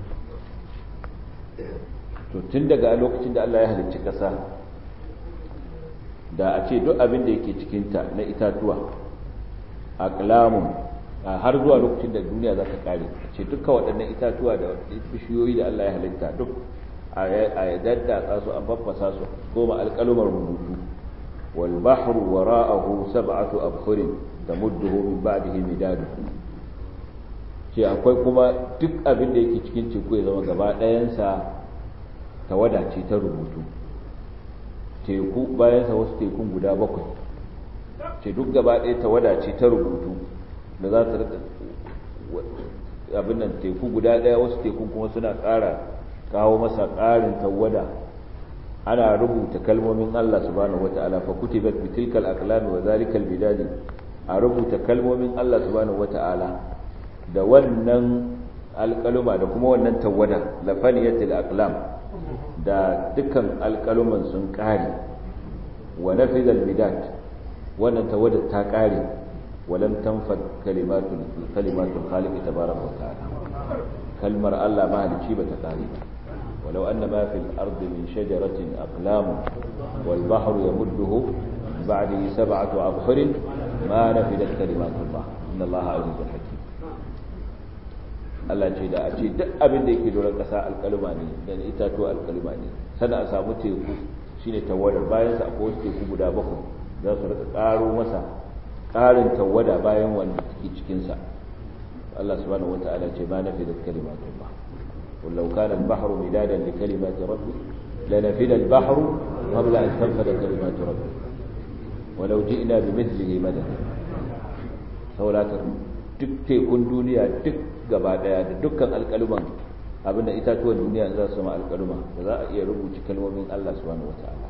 to tun daga lokacin da Allah ya halicci kasa da a ce duk abin da yake cikinta na itatuwa aqlamun har zuwa lokacin da duniya za ta kare a ce duka waɗannan itatuwa da bishiyoyi da Allah ya halitta duk a daddatsa su an faffasa su goma alƙalumar rubutu wal bahru wara'ahu sab'atu abhurin tamudduhu min ba'dihi midadu ce akwai kuma duk abin da yake cikin teku ya zama gaba ɗayansa tawada ce ta rubutu teku bayansa wasu tekun guda bakwai ce duk gaba ɗaya tawada ce ta rubutu da za ta rika abin nan teku guda ɗaya wasu tekun kuma suna ƙara kawo masa ƙarin tawada ana rubuta kalmomin Allah subhanahu wata'ala fa kutibat bi tilkal aqlami wa zalikal bidadi a rubuta kalmomin Allah subhanahu wata'ala da wannan alƙaluma da kuma wannan tawada lafaniyatul aqlam da dukkan alƙaluman sun ƙare wa nafidal bidad wannan tawada ta ƙare walam tanfad kalimatul kalimatul khaliq tabaraka wa ta'ala kalmar Allah mahalicci ba ta ƙare ba ولو أن ما في الأرض من شجرة أقلام والبحر يمده بعده سبعة أبحر ما نفدت كلمات الله إن الله عزيز حكيم Allah ce da a ce duk abin da yake doron ƙasa alƙaluma ne da itatuwa alƙaluma ne sannan a samu teku shine tawadar bayan sa akwai wasu teku guda bakwai za su rika ƙaro masa ƙarin tawada bayan wanda take cikin sa Allah subhanahu wata'ala ce ma nafi da kalimatullah qul law kana al-bahru midadan li kalimati rabbi lanafida al-bahru qabla an tanfada kalimatu rabbi walau ji'na bimithlihi madada saboda duk tekun duniya duk gaba daya da dukkan alƙaluman abinda itatuwan duniya za su zama alƙaluma da za a iya rubuci kalmomin Allah subhanahu wata'ala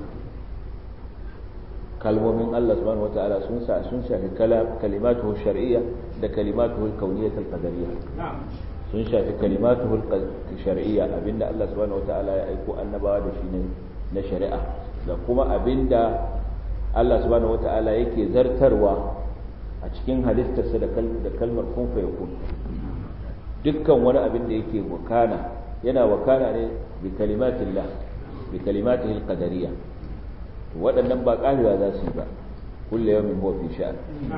kalmomin Allah subhanahu wata'ala sun sa sun shafi kalimatuhu shar'iyya da kalimatuhu kauniyyah al-qadariyya sun shafi kalimatuhu shar'iyya abinda Allah subhanahu wata'ala ya aiko annabawa da shi na shari'a da kuma abinda Allah subhanahu wata'ala yake zartarwa a cikin halittarsa da kalmar kun fa yakun dukkan wani abin da yake wakana yana wakana ne bi kalimatillah bi kalimatihi alqadariyya waɗannan ba ƙarewa za su yi ba kullu yawmin huwa fi sha'an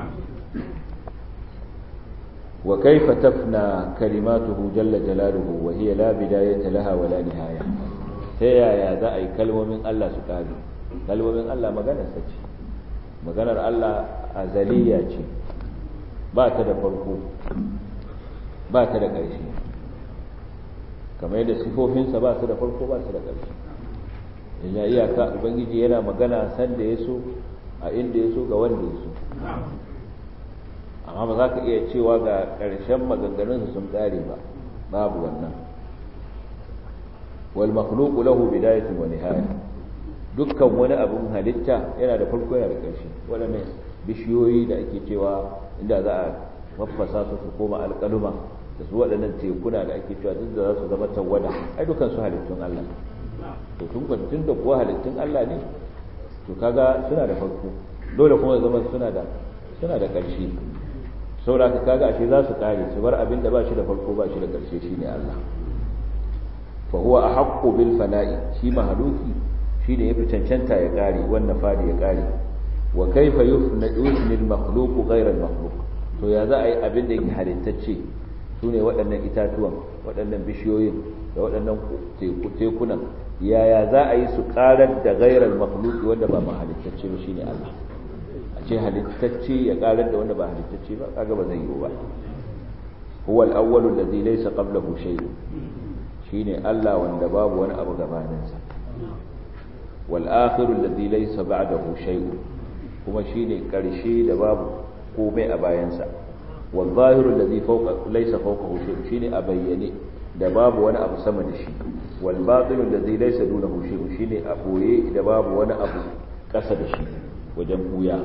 wa kayfa tafna kalimatuhu jalla jalaluhu wa hiya la bidayata laha wa la nihaya ta yaya za a yi kalmomin Allah su ƙare kalmomin Allah maganar sa ce maganar Allah azaliya ce ba ta da farko ba ta da ƙarshe kamar yadda sifofinsa ba su da farko ba su da ƙarshe ina iyaka ubangiji yana magana san da ya so a inda ya so ga wanda ya so amma ba za ka iya cewa ga ƙarshen maganganunsa sun ƙare ba babu wannan wal makhluqu lahu bidayatun wa nihaya dukkan wani abun halitta yana da farko yana da ƙarshe waɗannan bishiyoyi da ake cewa inda za a mafasa su su koma alƙaluma da su waɗannan tekuna da ake cewa duk da za su zama tawada ai dukan su halittun Allah to tun tun da kuwa halittun Allah ne to kaga suna da farko dole kuma zama suna da suna da ƙarshe saboda ka kaga ashe za su kare su bar abin da ba shi da farko ba shi da ƙarshe shine Allah fa huwa ahaqqu bil fana'i shi mahaluki shine yafi cancanta ya kare wannan fadi ya kare wa kaifa yufna yusni al makhluq ghayra al makhluq to ya za a yi abin da yake halittacce su ne waɗannan itatuwan waɗannan bishiyoyin da waɗannan tekunan yaya za a yi su ƙarar da gairar makhluki wanda ba halittacce ba shine Allah a ce halittacce ya ƙarar da wanda ba halittacce ba kaga ba zai yiwu ba huwa al-awwalu alladhi laysa qablahu shay'un shine Allah wanda babu wani abu gabaninsa wal akhiru alladhi laysa ba'dahu shay'un kuma shine ƙarshe da babu komai a bayansa والظاهر الذي فوق ليس فوقه شيء شيء أبيني da babu wani abu sama da shi wal batil alladhi laysa dunahu shay'un shine a boye da babu wani abu kasa da shi wajen buya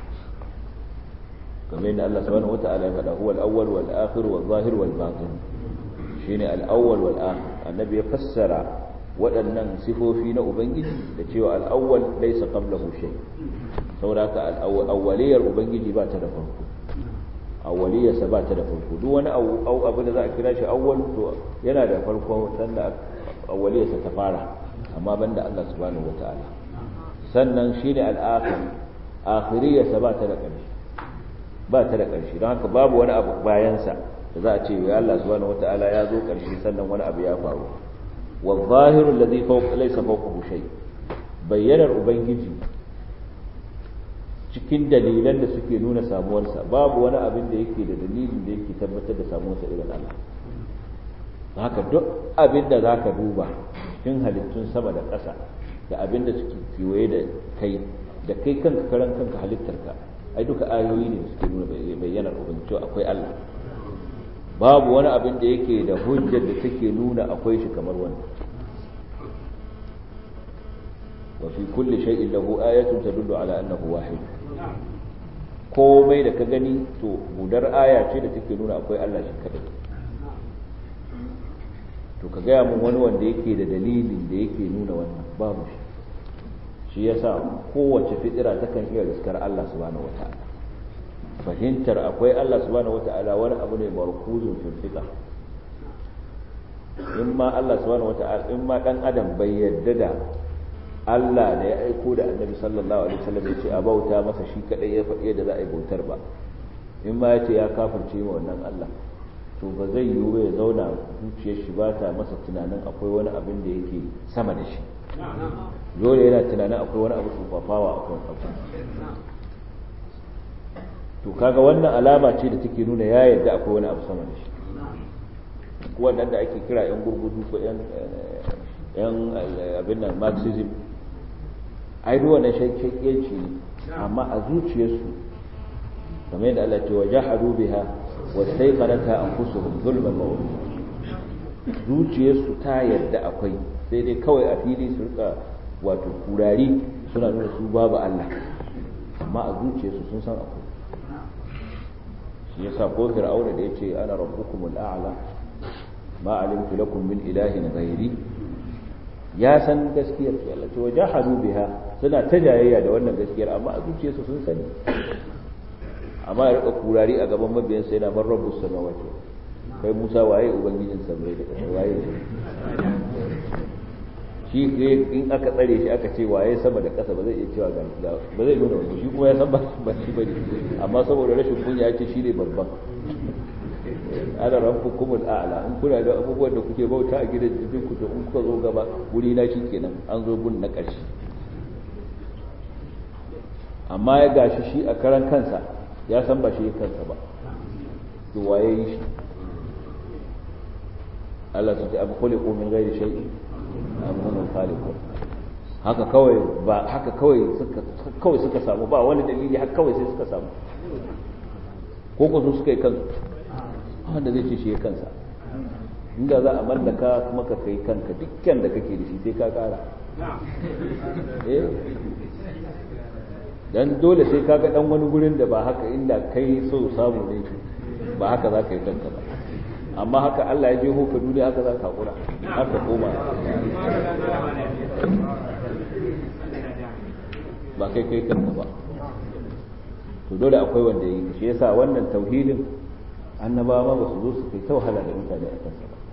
kamar yadda Allah subhanahu wata'ala ya faɗa huwa al-awwal wal akhir wal zahir wal batin shine al-awwal wal akhir annabi ya fassara waɗannan sifofi na ubangiji da cewa al-awwal laysa qablahu shay saboda haka al-awwaliyar ubangiji ba ta da farko awwaliyarsa ba ta da farko duk wani abu da za a kira shi awwal to yana da farko sanda awwaliyarsa ta fara amma banda Allah subhanahu wataala sannan shine al-akhir akhiriyarsa ba ta da ƙarshe ba ta da ƙarshe don haka babu wani abu bayan sa da za a ce ya Allah subhanahu wataala ya zo ƙarshe sannan wani abu ya faru wa zahiru alladhi fawqa laysa fawqahu shay bayyanar ubangiji cikin dalilan da suke nuna samuwarsa babu wani abin da yake da dalilin da yake tabbatar da samuwarsa irin Allah haka duk abin da za ka duba cikin halittun sama da ƙasa da abin da suke kewaye da kai da kai kanka karan kanka halittarka ai duka ayoyi ne da suke nuna bayyanar ubangiji akwai Allah babu wani abin da yake da hujjar da take nuna akwai shi kamar wannan وفي كل شيء له آية تدل على أنه واحد komai da ka gani to budar aya ce da take nuna akwai Allah shi kadai to ka gaya mun wani wanda yake da dalilin da yake nuna wannan babu shi shi yasa kowace fitira takan iya riskar Allah subhanahu wata'ala fahimtar akwai Allah subhanahu wata'ala wani abu ne markuzun fil fitra in ma Allah subhanahu wata'ala in ma dan adam bai yarda da Allah da ya aiko da annabi sallallahu alaihi wasallam ya ce a bauta masa shi kadai ya faɗi yadda za a yi bautar ba in ma ya ce ya kafirce ma wannan Allah to ba zai yiwu ya zauna zuciyar shi ba ta masa tunanin akwai wani abin da yake sama da shi dole yana tunanin akwai wani abu tsufafawa a kan abu to kaga wannan alama ce da take nuna ya yarda akwai wani abu sama da shi wannan da ake kira yan gurgudu ko yan yan abin nan marxism ai duk wannan shakkiyanci ne amma a zuciyarsu kamar yadda Allah ce wajahadu biha wastaiqanata anfusuhum zulman wa zuciyarsu ta yarda akwai sai dai kawai a fili su rika wato kurari suna nuna su babu Allah amma a zuciyarsu sun san akwai shi yasa ko fir'auna da yace ana rabbukumul a'la ma alimtu lakum min ilahin ghairi ya san gaskiyar su Allah ce wajahadu biha suna ta jayayya da wannan gaskiyar amma a zuciyarsu sun sani amma ya rika kurari a gaban mabiyan sai na bar rabbus samawati kai Musa waye ubangijin samai da ƙasa waye shi in aka tsare shi aka ce waye sama da ƙasa ba zai iya cewa ga ba zai nuna wani shi kuma ya san ba ba shi bane amma saboda rashin kunya ya ce shi ne babban ana rabbukumul a'la in kuna da abubuwan da kuke bauta a gidan jikin ku to in kuka zo gaba wuri na kenan an zo gun na ƙarshe amma ya gashi shi a karan kansa ya san ba shi kansa ba to waye yi shi Allah su ce abu khuliqu min ghairi shay'in am hum khaliqun haka kawai ba haka kawai suka kawai suka samu ba wani dalili haka kawai sai suka samu ko ko su suka yi kansu wanda zai ce shi ya kansa inda za a mallaka kuma ka kai kanka dukkan da kake da shi sai ka kara eh dan dole sai ka ga dan wani gurin da ba haka inda kai so samu ne ba haka za ka yi kanka ba amma haka Allah ya je ka duniya haka za ka hakura haka koma ba kai kai kanka ba to dole akwai wanda yi shi yasa wannan tauhidin annabawa ba su zo su kai ta wahala da mutane a kansa ba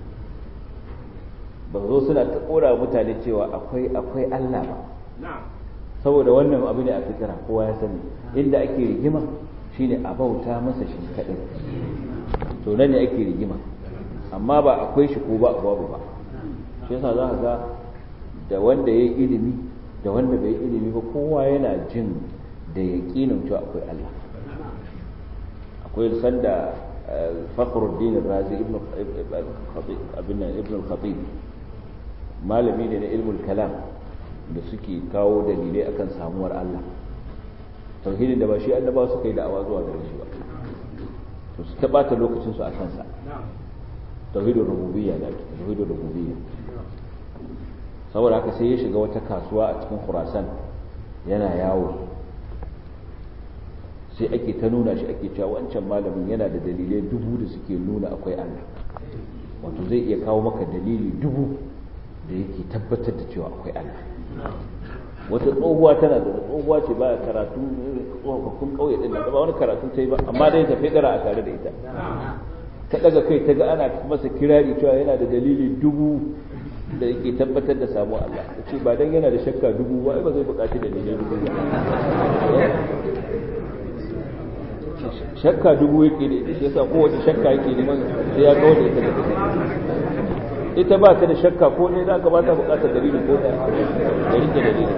ba zo suna ta kora mutane cewa akwai akwai Allah ba saboda wannan abu ne a fikira kowa ya sani inda ake rigima shine a bauta masa shi kaɗai to nan ne ake rigima amma ba akwai shi ko ba babu ba shi yasa za ka ga da wanda ya yi ilimi da wanda bai yi ilimi ba kowa yana jin da yaƙinin cewa akwai Allah akwai sanda fakhruddin razi ibn ibn al-khatib malami ne na ilmul kalam da suke kawo dalilai akan samuwar Allah tauhidin da ba shi annaba suka yi da'awa zuwa gare shi ba to su tabata lokacin su a kansa tauhidul rububiyya da ake tauhidul rububiyya saboda haka sai ya shiga wata kasuwa a cikin Khurasan yana yawo sai ake ta nuna shi ake cewa wancan malamin yana da dalilai dubu da suke nuna akwai Allah wato zai iya kawo maka dalili dubu da yake tabbatar da cewa akwai Allah wata tsohuwa tana da tsohuwa ce ba karatu tsofaffin kauye din da ba wani karatu ta yi ba amma dai ta fedara a tare da ita ta daga kai ta ga ana masa kirari cewa yana da dalili dubu da yake tabbatar da samu Allah ta ce ba dan yana da shakka dubu ba ba zai buƙaci dalilai dubu ba shakka dubu yake da ita shi yasa kowace shakka yake neman sai ya kawo da ita da ita ba ta da shakka ko ne za ka ba ta bukatar dalili ko da ya rike dalili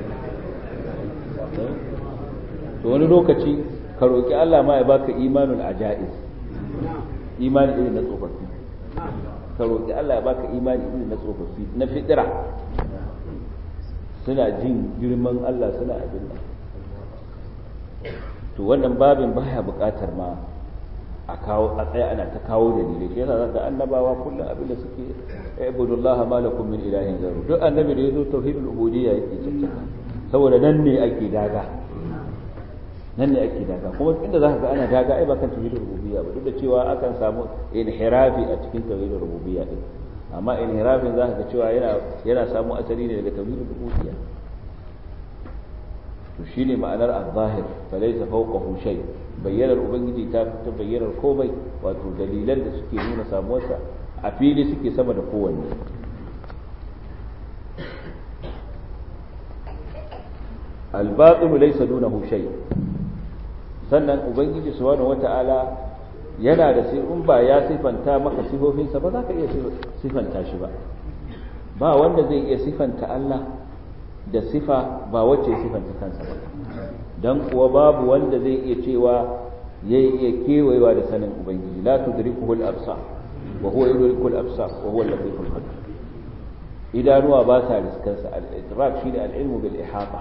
to wani lokaci ka roƙi Allah ma ya baka imanul ajaiz imani irin na tsofaffi ka roƙi Allah ya baka imani irin na tsofaffi na fitira suna jin girman Allah suna abin nan to wannan babin baya buƙatar ma a kawo a tsaya ana ta kawo dalilai shi yasa da annabawa kullum abin da suke ibudullaha ma lakum min ilahin ghayru duk annabi da yazo tauhidul ubudiyya yake caccaka saboda nan ne ake daga nan ne ake daga kuma inda zaka ga ana daga ai ba kan tauhidul rububiyya ba duk da cewa akan samu inhirafi a cikin tauhidul rububiyya din amma inhirafin zaka ga cewa yana yana samu asali ne daga tauhidul rububiyya to shine ma'anar az-zahir falaysa fawqahu shay' bayyanar ubangiji ta fita bayyanar komai wato dalilan da suke nuna samuwarsa a fili suke sama da kowanne albatsilu laysa dunahu shay sannan ubangiji subhanahu wata'ala yana da sai in ba ya sifanta maka sifofinsa ba za ka iya sifanta shi ba ba wanda zai iya sifanta Allah da sifa ba wacce sifanta kansa ba dan kuwa babu wanda zai iya cewa ya iya kewayewa da sanin ubangiji la tudrikuhu al-absar wa huwa yudrikul absar wa huwa al-latiful khabir idanuwa ba sa riskansa al-idrak shine al-ilmu bil ihata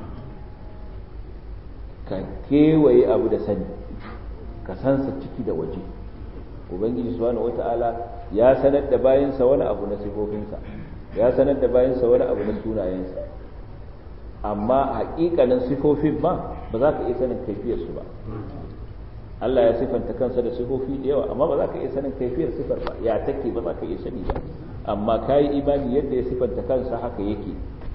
ka kewaye abu da sani ka sansa ciki da waje ubangiji subhanahu wata'ala ya sanar da bayansa wani abu na sifofinsa ya sanar da bayansa wani abu na sunayensa amma hakikanin sifofin ma ba za ka iya sanin kaifiyarsu ba Allah ya sifanta kansa da sifofi da yawa amma ba za ka iya sanin kaifiyar sifar ba ya take ba za ka iya sani ba amma ka yi imani yadda ya sifanta kansa haka yake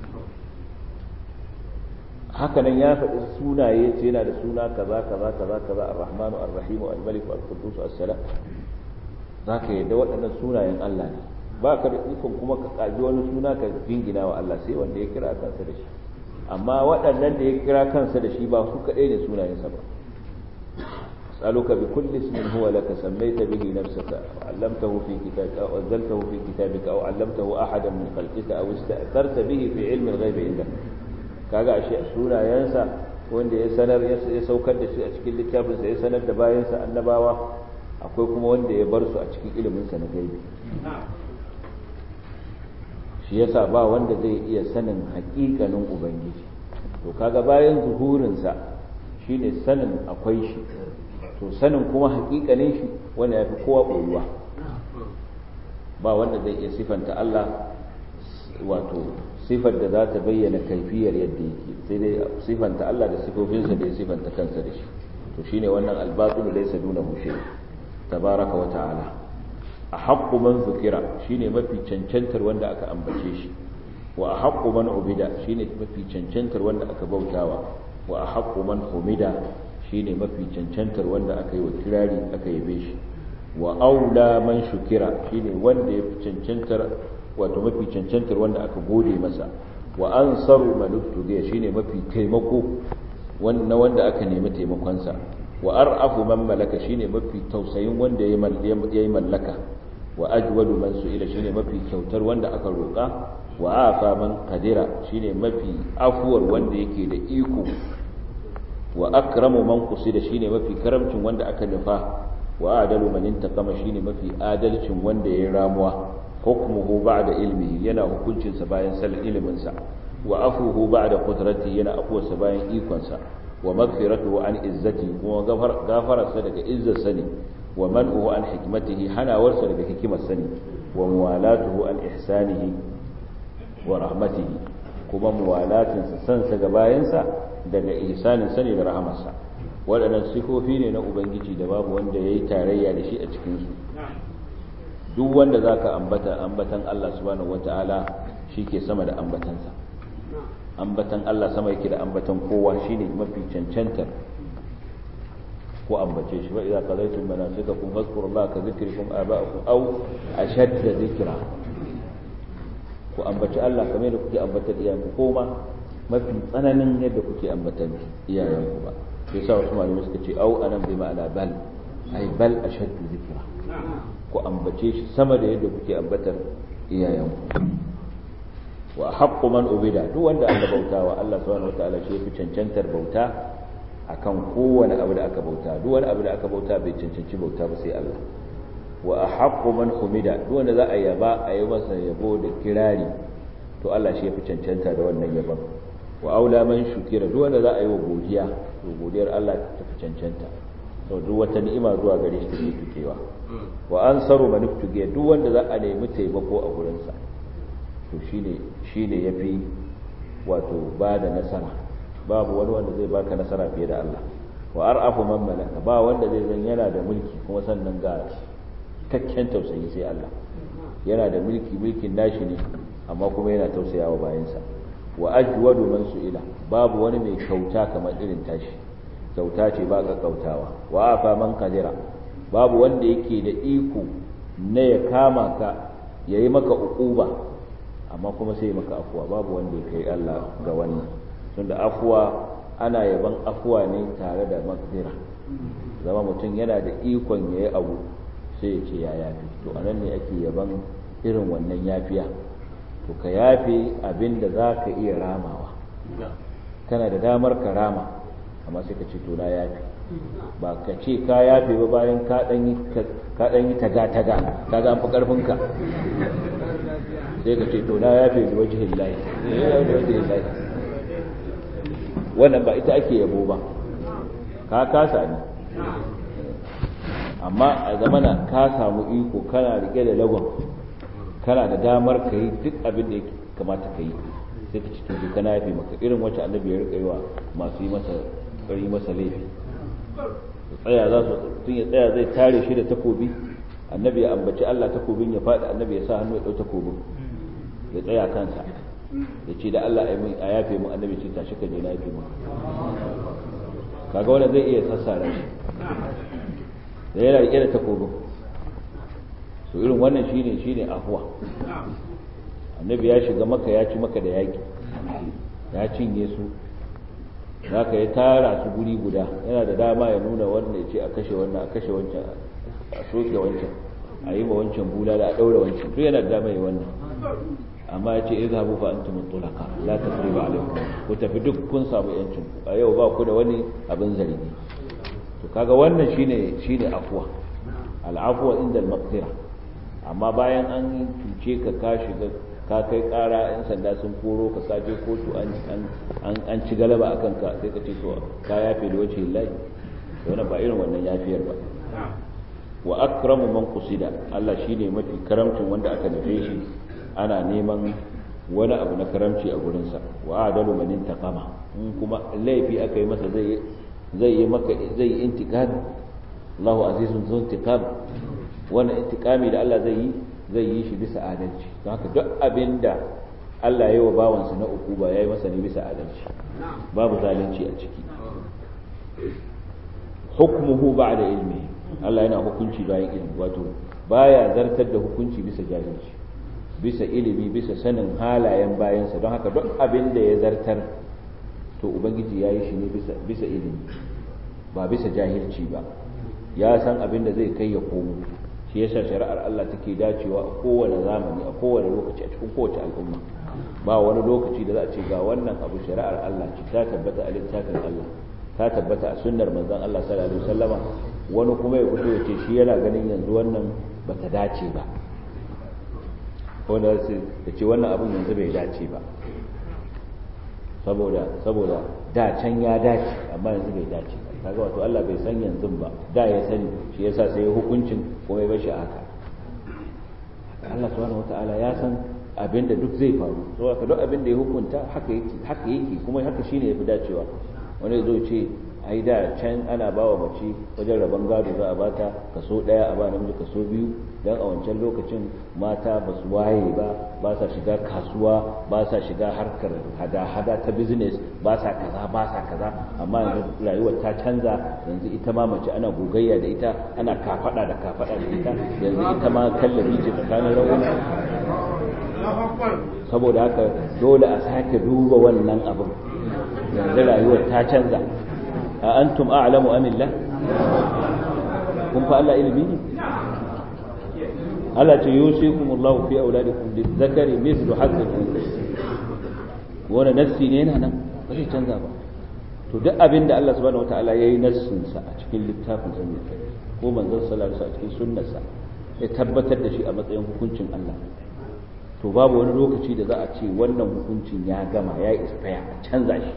hakanan ya faɗi sunaye ce yana da suna kaza kaza kaza kaza ar-rahmanu ar-rahimu al-maliku al-quddus as-salam zaka yadda waɗannan sunayen Allah ne ba ka da ikon kuma ka kaji wani suna ka jingina wa Allah sai wanda ya kira kansa da shi amma waɗannan da ya kira kansa da shi ba su kaɗai ne sunayensa ba أسألك بكل اسم هو لك سميت به نفسك أو علمته في كتابك أو أنزلته في كتابك أو علمته أحدا من خلقك أو استأثرت به في علم الغيب عندك kaga ashe sunayensa wanda ya sanar ya saukar da shi a cikin littafinsa ya sanar da bayansa annabawa akwai kuma wanda ya bar su a cikin iliminsa na gaibi shi yasa ba wanda zai iya sanin haƙiƙanin ubangiji to kaga bayan zuhurinsa shine sanin akwai shi to sanin kuma haƙiƙanin shi wanda ya fi kowa ɓoyuwa ba wanda zai iya sifanta Allah wato sifar da za ta bayyana kaifiyar yadda yake sai dai sifanta Allah da sifofinsa da ya sifanta kansa da shi to shine wannan albatul laysa duna mushe tabaraka wa ta'ala a haqqu man zukira shine mafi cancantar wanda aka ambace shi wa a haqqu man ubida shine mafi cancantar wanda aka bautawa wa a haqqu man humida shine mafi cancantar wanda aka yi wa kirari aka yabe shi wa aula man shukira shine wanda ya fi cancantar wato mafi cancantar wanda aka gode masa wa ansaru man ubtugiya shine mafi taimako na wanda aka nemi taimakonsa wa ar'afu man malaka shine mafi tausayin wanda ya yi mallaka wa ajwadu man su'ila shine mafi kyautar wanda aka roƙa wa afa man qadira shine mafi afuwar wanda yake da iko wa akramu man qusida shine mafi karamcin wanda aka nufa wa adalu man intaqama shine mafi adalcin wanda ya ramuwa hukmuhu ba'da ilmihi yana hukuncin sa bayan sal ilimin sa wa afuhu ba'da qudrati yana afuwarsa bayan ikon sa wa maghfiratuhu an izzati kuma gafararsa daga izzar sani wa man'uhu an hikmatihi hanawarsa daga hikimar sani wa muwalatuhu an ihsanihi wa rahmatihi kuma muwalatinsa sansa ga bayansa daga ihsanin sani da rahamarsa waɗannan sifofi ne na ubangiji da babu wanda ya yi tarayya da shi a cikinsu duk wanda za ka ambata ambatan Allah subhanahu wata'ala shi ke sama da ambatansa ambatan Allah sama yake da ambatan kowa shine mafi cancantar ko ambace shi wa idza qadaytum manasikakum fadhkurullaha ka dhikrikum aba'akum aw ashadda dhikra ku ambaci Allah kamar da kuke ambatar iyayenku ko ma mafi tsananin yadda kuke ambatar iyayenku ba sai sa wasu malamai suka ce au anan bi ma'ana bal ai bal ashaddu dhikra ku ambace shi sama da yadda kuke ambatar iyayenku wa haqqu man ubida duk wanda aka bautawa Allah subhanahu wataala shi yafi cancantar bauta akan kowane abu da aka bauta duk wani abu da aka bauta bai cancanci bauta ba sai Allah wa ahaqqu man humida duk wanda za a yaba a yi masa yabo da kirari to Allah shi yafi cancanta da wannan yabon wa aula man shukira duk wanda za a yi wa godiya to godiyar Allah ta fi cancanta to duk wata ni'ima zuwa gare shi take tukewa wa ansaru man tugiya duk wanda za a nemi taimako a gurin sa to shine shine yafi wato ba da nasara babu wani wanda zai baka nasara fiye da Allah wa ar'afu man malaka ba wanda zai zan yana da mulki kuma sannan ga cikakken tausayi sai Allah yana da mulki mulkin nashi ne amma kuma yana tausayawa bayansa wa ajwadu man su'ila babu wani mai kyauta kamar irin tashi kyauta ce ba ga kautawa wa afa man qadira babu wanda yake da iko na ya kama ka ya yi maka uquba amma kuma sai ya maka afuwa babu wanda ya kai Allah ga wannan tunda afuwa ana yaban afuwa ne tare da maghfira zama mutum yana da ikon ya yi abu sai ya ce ya yafi to anan ne ake yaban irin wannan yafiya to ka yafe abin da za ka iya ramawa kana da damar ka rama amma sai ka ce to na yafe ba ka ce ka yafe ba bayan ka ɗan yi taga-taga ka ga fi ƙarfinka sai ka ce to na yafe da wajihin layi wannan ba ita ake yabo ba ka kasa ne amma a zamana ka samu iko kana rike da lagon kana da damar ka yi duk abin da ya kamata ka yi sai ka cikin duka na yafe maka irin wacce annabi ya rika yi wa masu yi masa yi masa laifi tsaya za su tun ya tsaya zai tare shi da takobi annabi ya ambaci Allah takobin ya faɗi annabi ya sa hannu ya ɗau takobin ya tsaya kansa ya ce da Allah a yafe mu annabi ce tashi ka je na yafe mu kaga wanda zai iya sassara shi da yana rike da takobin to irin wannan shine shine afuwa annabi ya shiga maka ya ci maka da yaki ya cinye su haka ya tara su guri guda yana da dama ya nuna wannan ya ce a kashe wannan a kashe wancan a soke wancan a yi ma wancan bula da a ɗaura wancan duk yana da dama ya wannan amma ya ce izhabu fa antum tulaka la tasriba alaikum ku tafi duk kun samu yancin ku a yau ba ku da wani abin zargi to kaga wannan shine shine afwa al'afwa inda al-maghfira amma bayan an cuce ka ka shiga ka kai kara yan sanda sun koro ka ka je kotu an an an ci galaba akan ka sai ka ce to ka yafe da wace lillahi to wannan ba irin wannan yafiyar ba wa akramu man qusida Allah shine mafi karamcin wanda aka nufe shi ana neman wani abu na karamci a gurinsa wa adalu man intaqama in kuma laifi aka yi masa zai zai yi maka zai yi intiqam Allahu azizun zun intiqam wannan intiqami da Allah zai yi zai yi shi bisa adalci don haka duk abinda Allah ya yi wa bawansa na uku ba ya yi masa ne bisa adalci babu zalunci a ciki hukmuhu ba'da ilmi Allah yana hukunci bayan ilmi wato baya zartar da hukunci bisa jahilci bisa ilimi bisa sanin halayen bayansa don haka duk abin da ya zartar to ubangiji ya yi shi ne bisa ilimi ba bisa jahilci ba ya san abin da zai kai ya komo shi yasa shari'ar Allah take dacewa a kowane zamani a kowane lokaci a cikin kowace al'umma ba wani lokaci da za a ce ga wannan abu shari'ar Allah ce ta tabbata a littafin Allah ta tabbata a sunnar manzon Allah sallallahu alaihi wasallama wani kuma ya fito ya ce shi yana ganin yanzu wannan bata dace ba wanda da ce wannan abin yanzu bai dace ba saboda saboda da can ya dace amma yanzu bai dace ba kaga wato Allah bai san yanzu ba da ya sani shi yasa sai hukuncin kuma ya bashi haka Allah subhanahu wataala ya san abin da duk zai faru saboda duk abin da ya hukunta haka yake haka yake kuma haka shine yafi dacewa wani zo ce ai da can ana ba wa mace wajen rabon gado za a bata kaso ɗaya a ba namiji kaso biyu don a wancan lokacin mata ba su waye ba ba sa shiga kasuwa ba sa shiga harkar hada-hada ta business ba sa kaza ba sa kaza amma yanzu rayuwar ta canza yanzu ita ma mace ana gogayya da ita ana kafada da kafada da ita yanzu ita ma kallabi ce tsakanin rawuna saboda haka dole a sake duba wannan abin yanzu rayuwar ta canza a antum a'lamu amillah kun fa Allah ilimi ne Allah ce yusikum Allah fi auladikum lizzakari mithlu hadd al-unsayayn wani nassi ne yana nan ba zai canza ba to duk abin da Allah subhanahu wataala yayi nassin sa a cikin littafin sa ne ko manzon sallallahu alaihi wasallam a cikin sunnar sa ya tabbatar da shi a matsayin hukuncin Allah to babu wani lokaci da za a ce wannan hukuncin ya gama ya expire a canza shi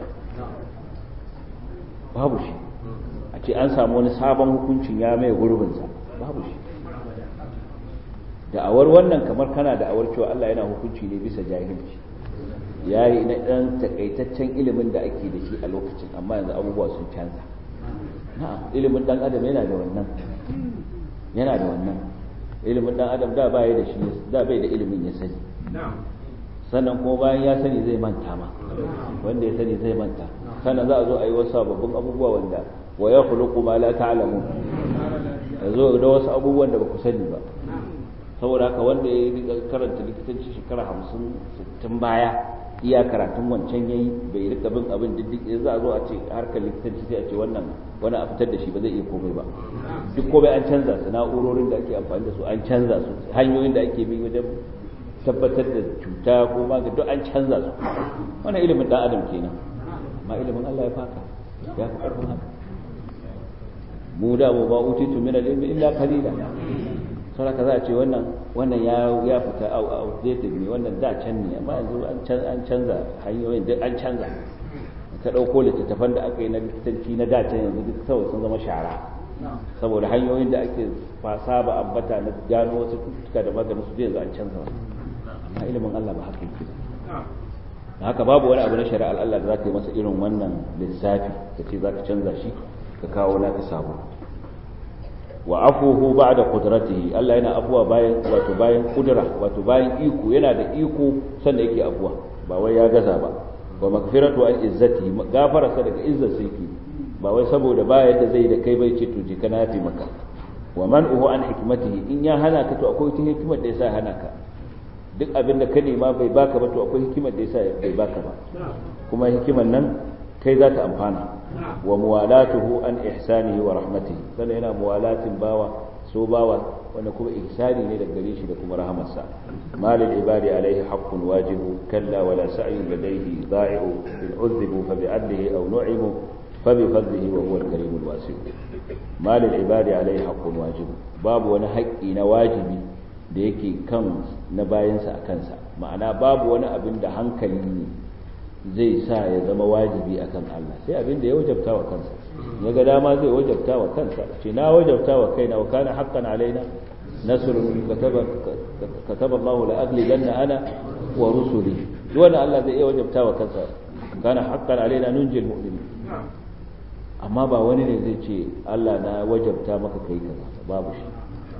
babu shi a ce an samu wani sabon hukuncin ya mai gurbinsa babu shi da'awar wannan kamar kana da'awar cewa Allah yana hukunci ne bisa jahilci ya yi na ɗan takaitaccen ilimin da ake da shi a lokacin amma yanzu abubuwa sun canza na'am ilimin ɗan adam yana da wannan yana da wannan ilimin ɗan adam da bai da shi da bai da ilimin ya sani sannan kuma bayan ya sani zai manta ma wanda ya sani zai manta sannan za a zo a yi wasu sababbin abubuwa wanda wa ya khuluqu ma la ta'lamun a zo da wasu abubuwan da ba ku sani ba saboda haka wanda ya karanta likitanci shekara hamsin sittin baya iya karatun wancan yayi bai rika bin abin diddik za a zo a ce harkar likitanci sai a ce wannan wani a fitar da shi ba zai iya komai ba duk komai an canza su na'urorin da ake amfani da su an canza su hanyoyin da ake bi wajen tabbatar da cuta ko magani duk an canza su wannan ilimin dan adam kenan ma ilimin Allah ya faka ya fi karfin haka mu da mu ba utitu min al-ilmi illa qalila sai ka za a ce wannan wannan ya ya fita outdated ne wannan da can ne amma yanzu an an canza hanyoyin duk an canza ka dauko littattafan da aka yi na likitanci na da can yanzu duk kawai sun zama shara saboda hanyoyin da ake saba ambata na gano wasu cututtuka da maganin su yanzu an canza amma ilimin Allah ba haka yake haka babu wani abu na shari'ar Allah da za ka yi masa irin wannan lissafi ka ce za ka canza shi ka kawo naka sabo wa afuhu ba'da qudratihi Allah yana afuwa bayan wato bayan kudura wato bayan iko yana da iko sanda yake afuwa ba wai ya gaza ba wa magfiratu an izzati gafara sa daga izzar yake ba wai saboda ba yadda zai da kai bai ce to je kana yafi maka wa man'uhu an hikmatihi in ya hana ka to akwai wata hikimar da yasa hana ka duk abin da ka nema bai baka ba to akwai hikimar da yasa bai baka ba kuma hikimar nan kai za ta amfana wa muwalatuhu an ihsanihi wa rahmatihi sannan yana muwalatin bawa so bawa wanda kuma ihsani ne daga gare shi da kuma rahamarsa malil ibadi alaihi haqqun wajibu kalla wala sa'yun ladayhi da'i'u in udhibu fa bi'adlihi aw nu'imu fa bi fadlihi wa huwa al-karim al-wasi' malil ibadi alaihi haqqun wajibu babu wani haƙƙi na wajibi da yake kan na bayansa a kansa ma'ana babu wani abin da hankali ne zai sa ya zama wajibi akan Allah sai abin da ya wajabta wa kansa ya ga dama zai wajabta wa kansa ce na wajabta wa kaina wa kana haqqan alaina nasrun kataba kataba Allah la aghlibanna ana wa rusuli duk wanda Allah zai iya wajabta wa kansa kana haqqan alaina nunjil mu'minin amma ba wani ne zai ce Allah na wajabta maka kai kaza babu shi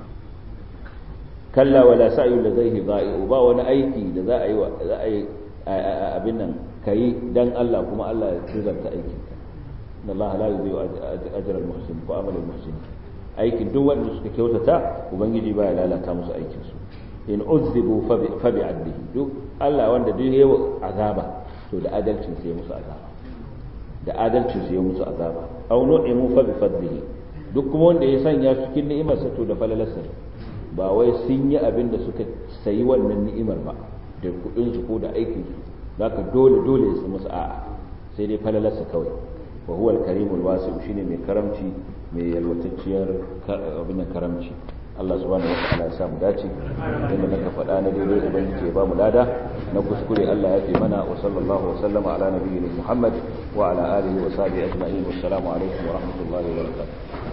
kalla wala sa'yu ladayhi dha'i'u ba wani aiki da za a yi za a yi abin nan kai dan Allah kuma Allah ya tuzarta aikin ka inna Allah la yudhi'u ajra al-muhsin wa amal al-muhsin aikin duk wanda suka kyautata ubangiji ba ya lalata musu aikin su in uzzibu fa bi adlihi duk Allah wanda duk yayi azaba to da adalcin sai musu azaba da adalcin sai musu azaba aw nu'imu fa bi fadlihi duk kuma wanda ya sanya su cikin ni'imar sa to da falalarsa ba wai sun yi abin da suka sayi wannan ni'imar ba da kudin su ko da aikin su zaka dole dole su musu a'a sai dai falalarsa kawai wa huwa al-karimul wasi shine mai karamci mai yalwatacciyar abin karamci Allah subhanahu wataala ya samu dace inda naka faɗa na daidai ubangiji ya ba mu lada na kuskure Allah ya fi mana wa sallallahu wa sallama ala nabiyyina Muhammad wa ala alihi wa sahbihi ajma'in wassalamu alaikum wa rahmatullahi wa barakatuh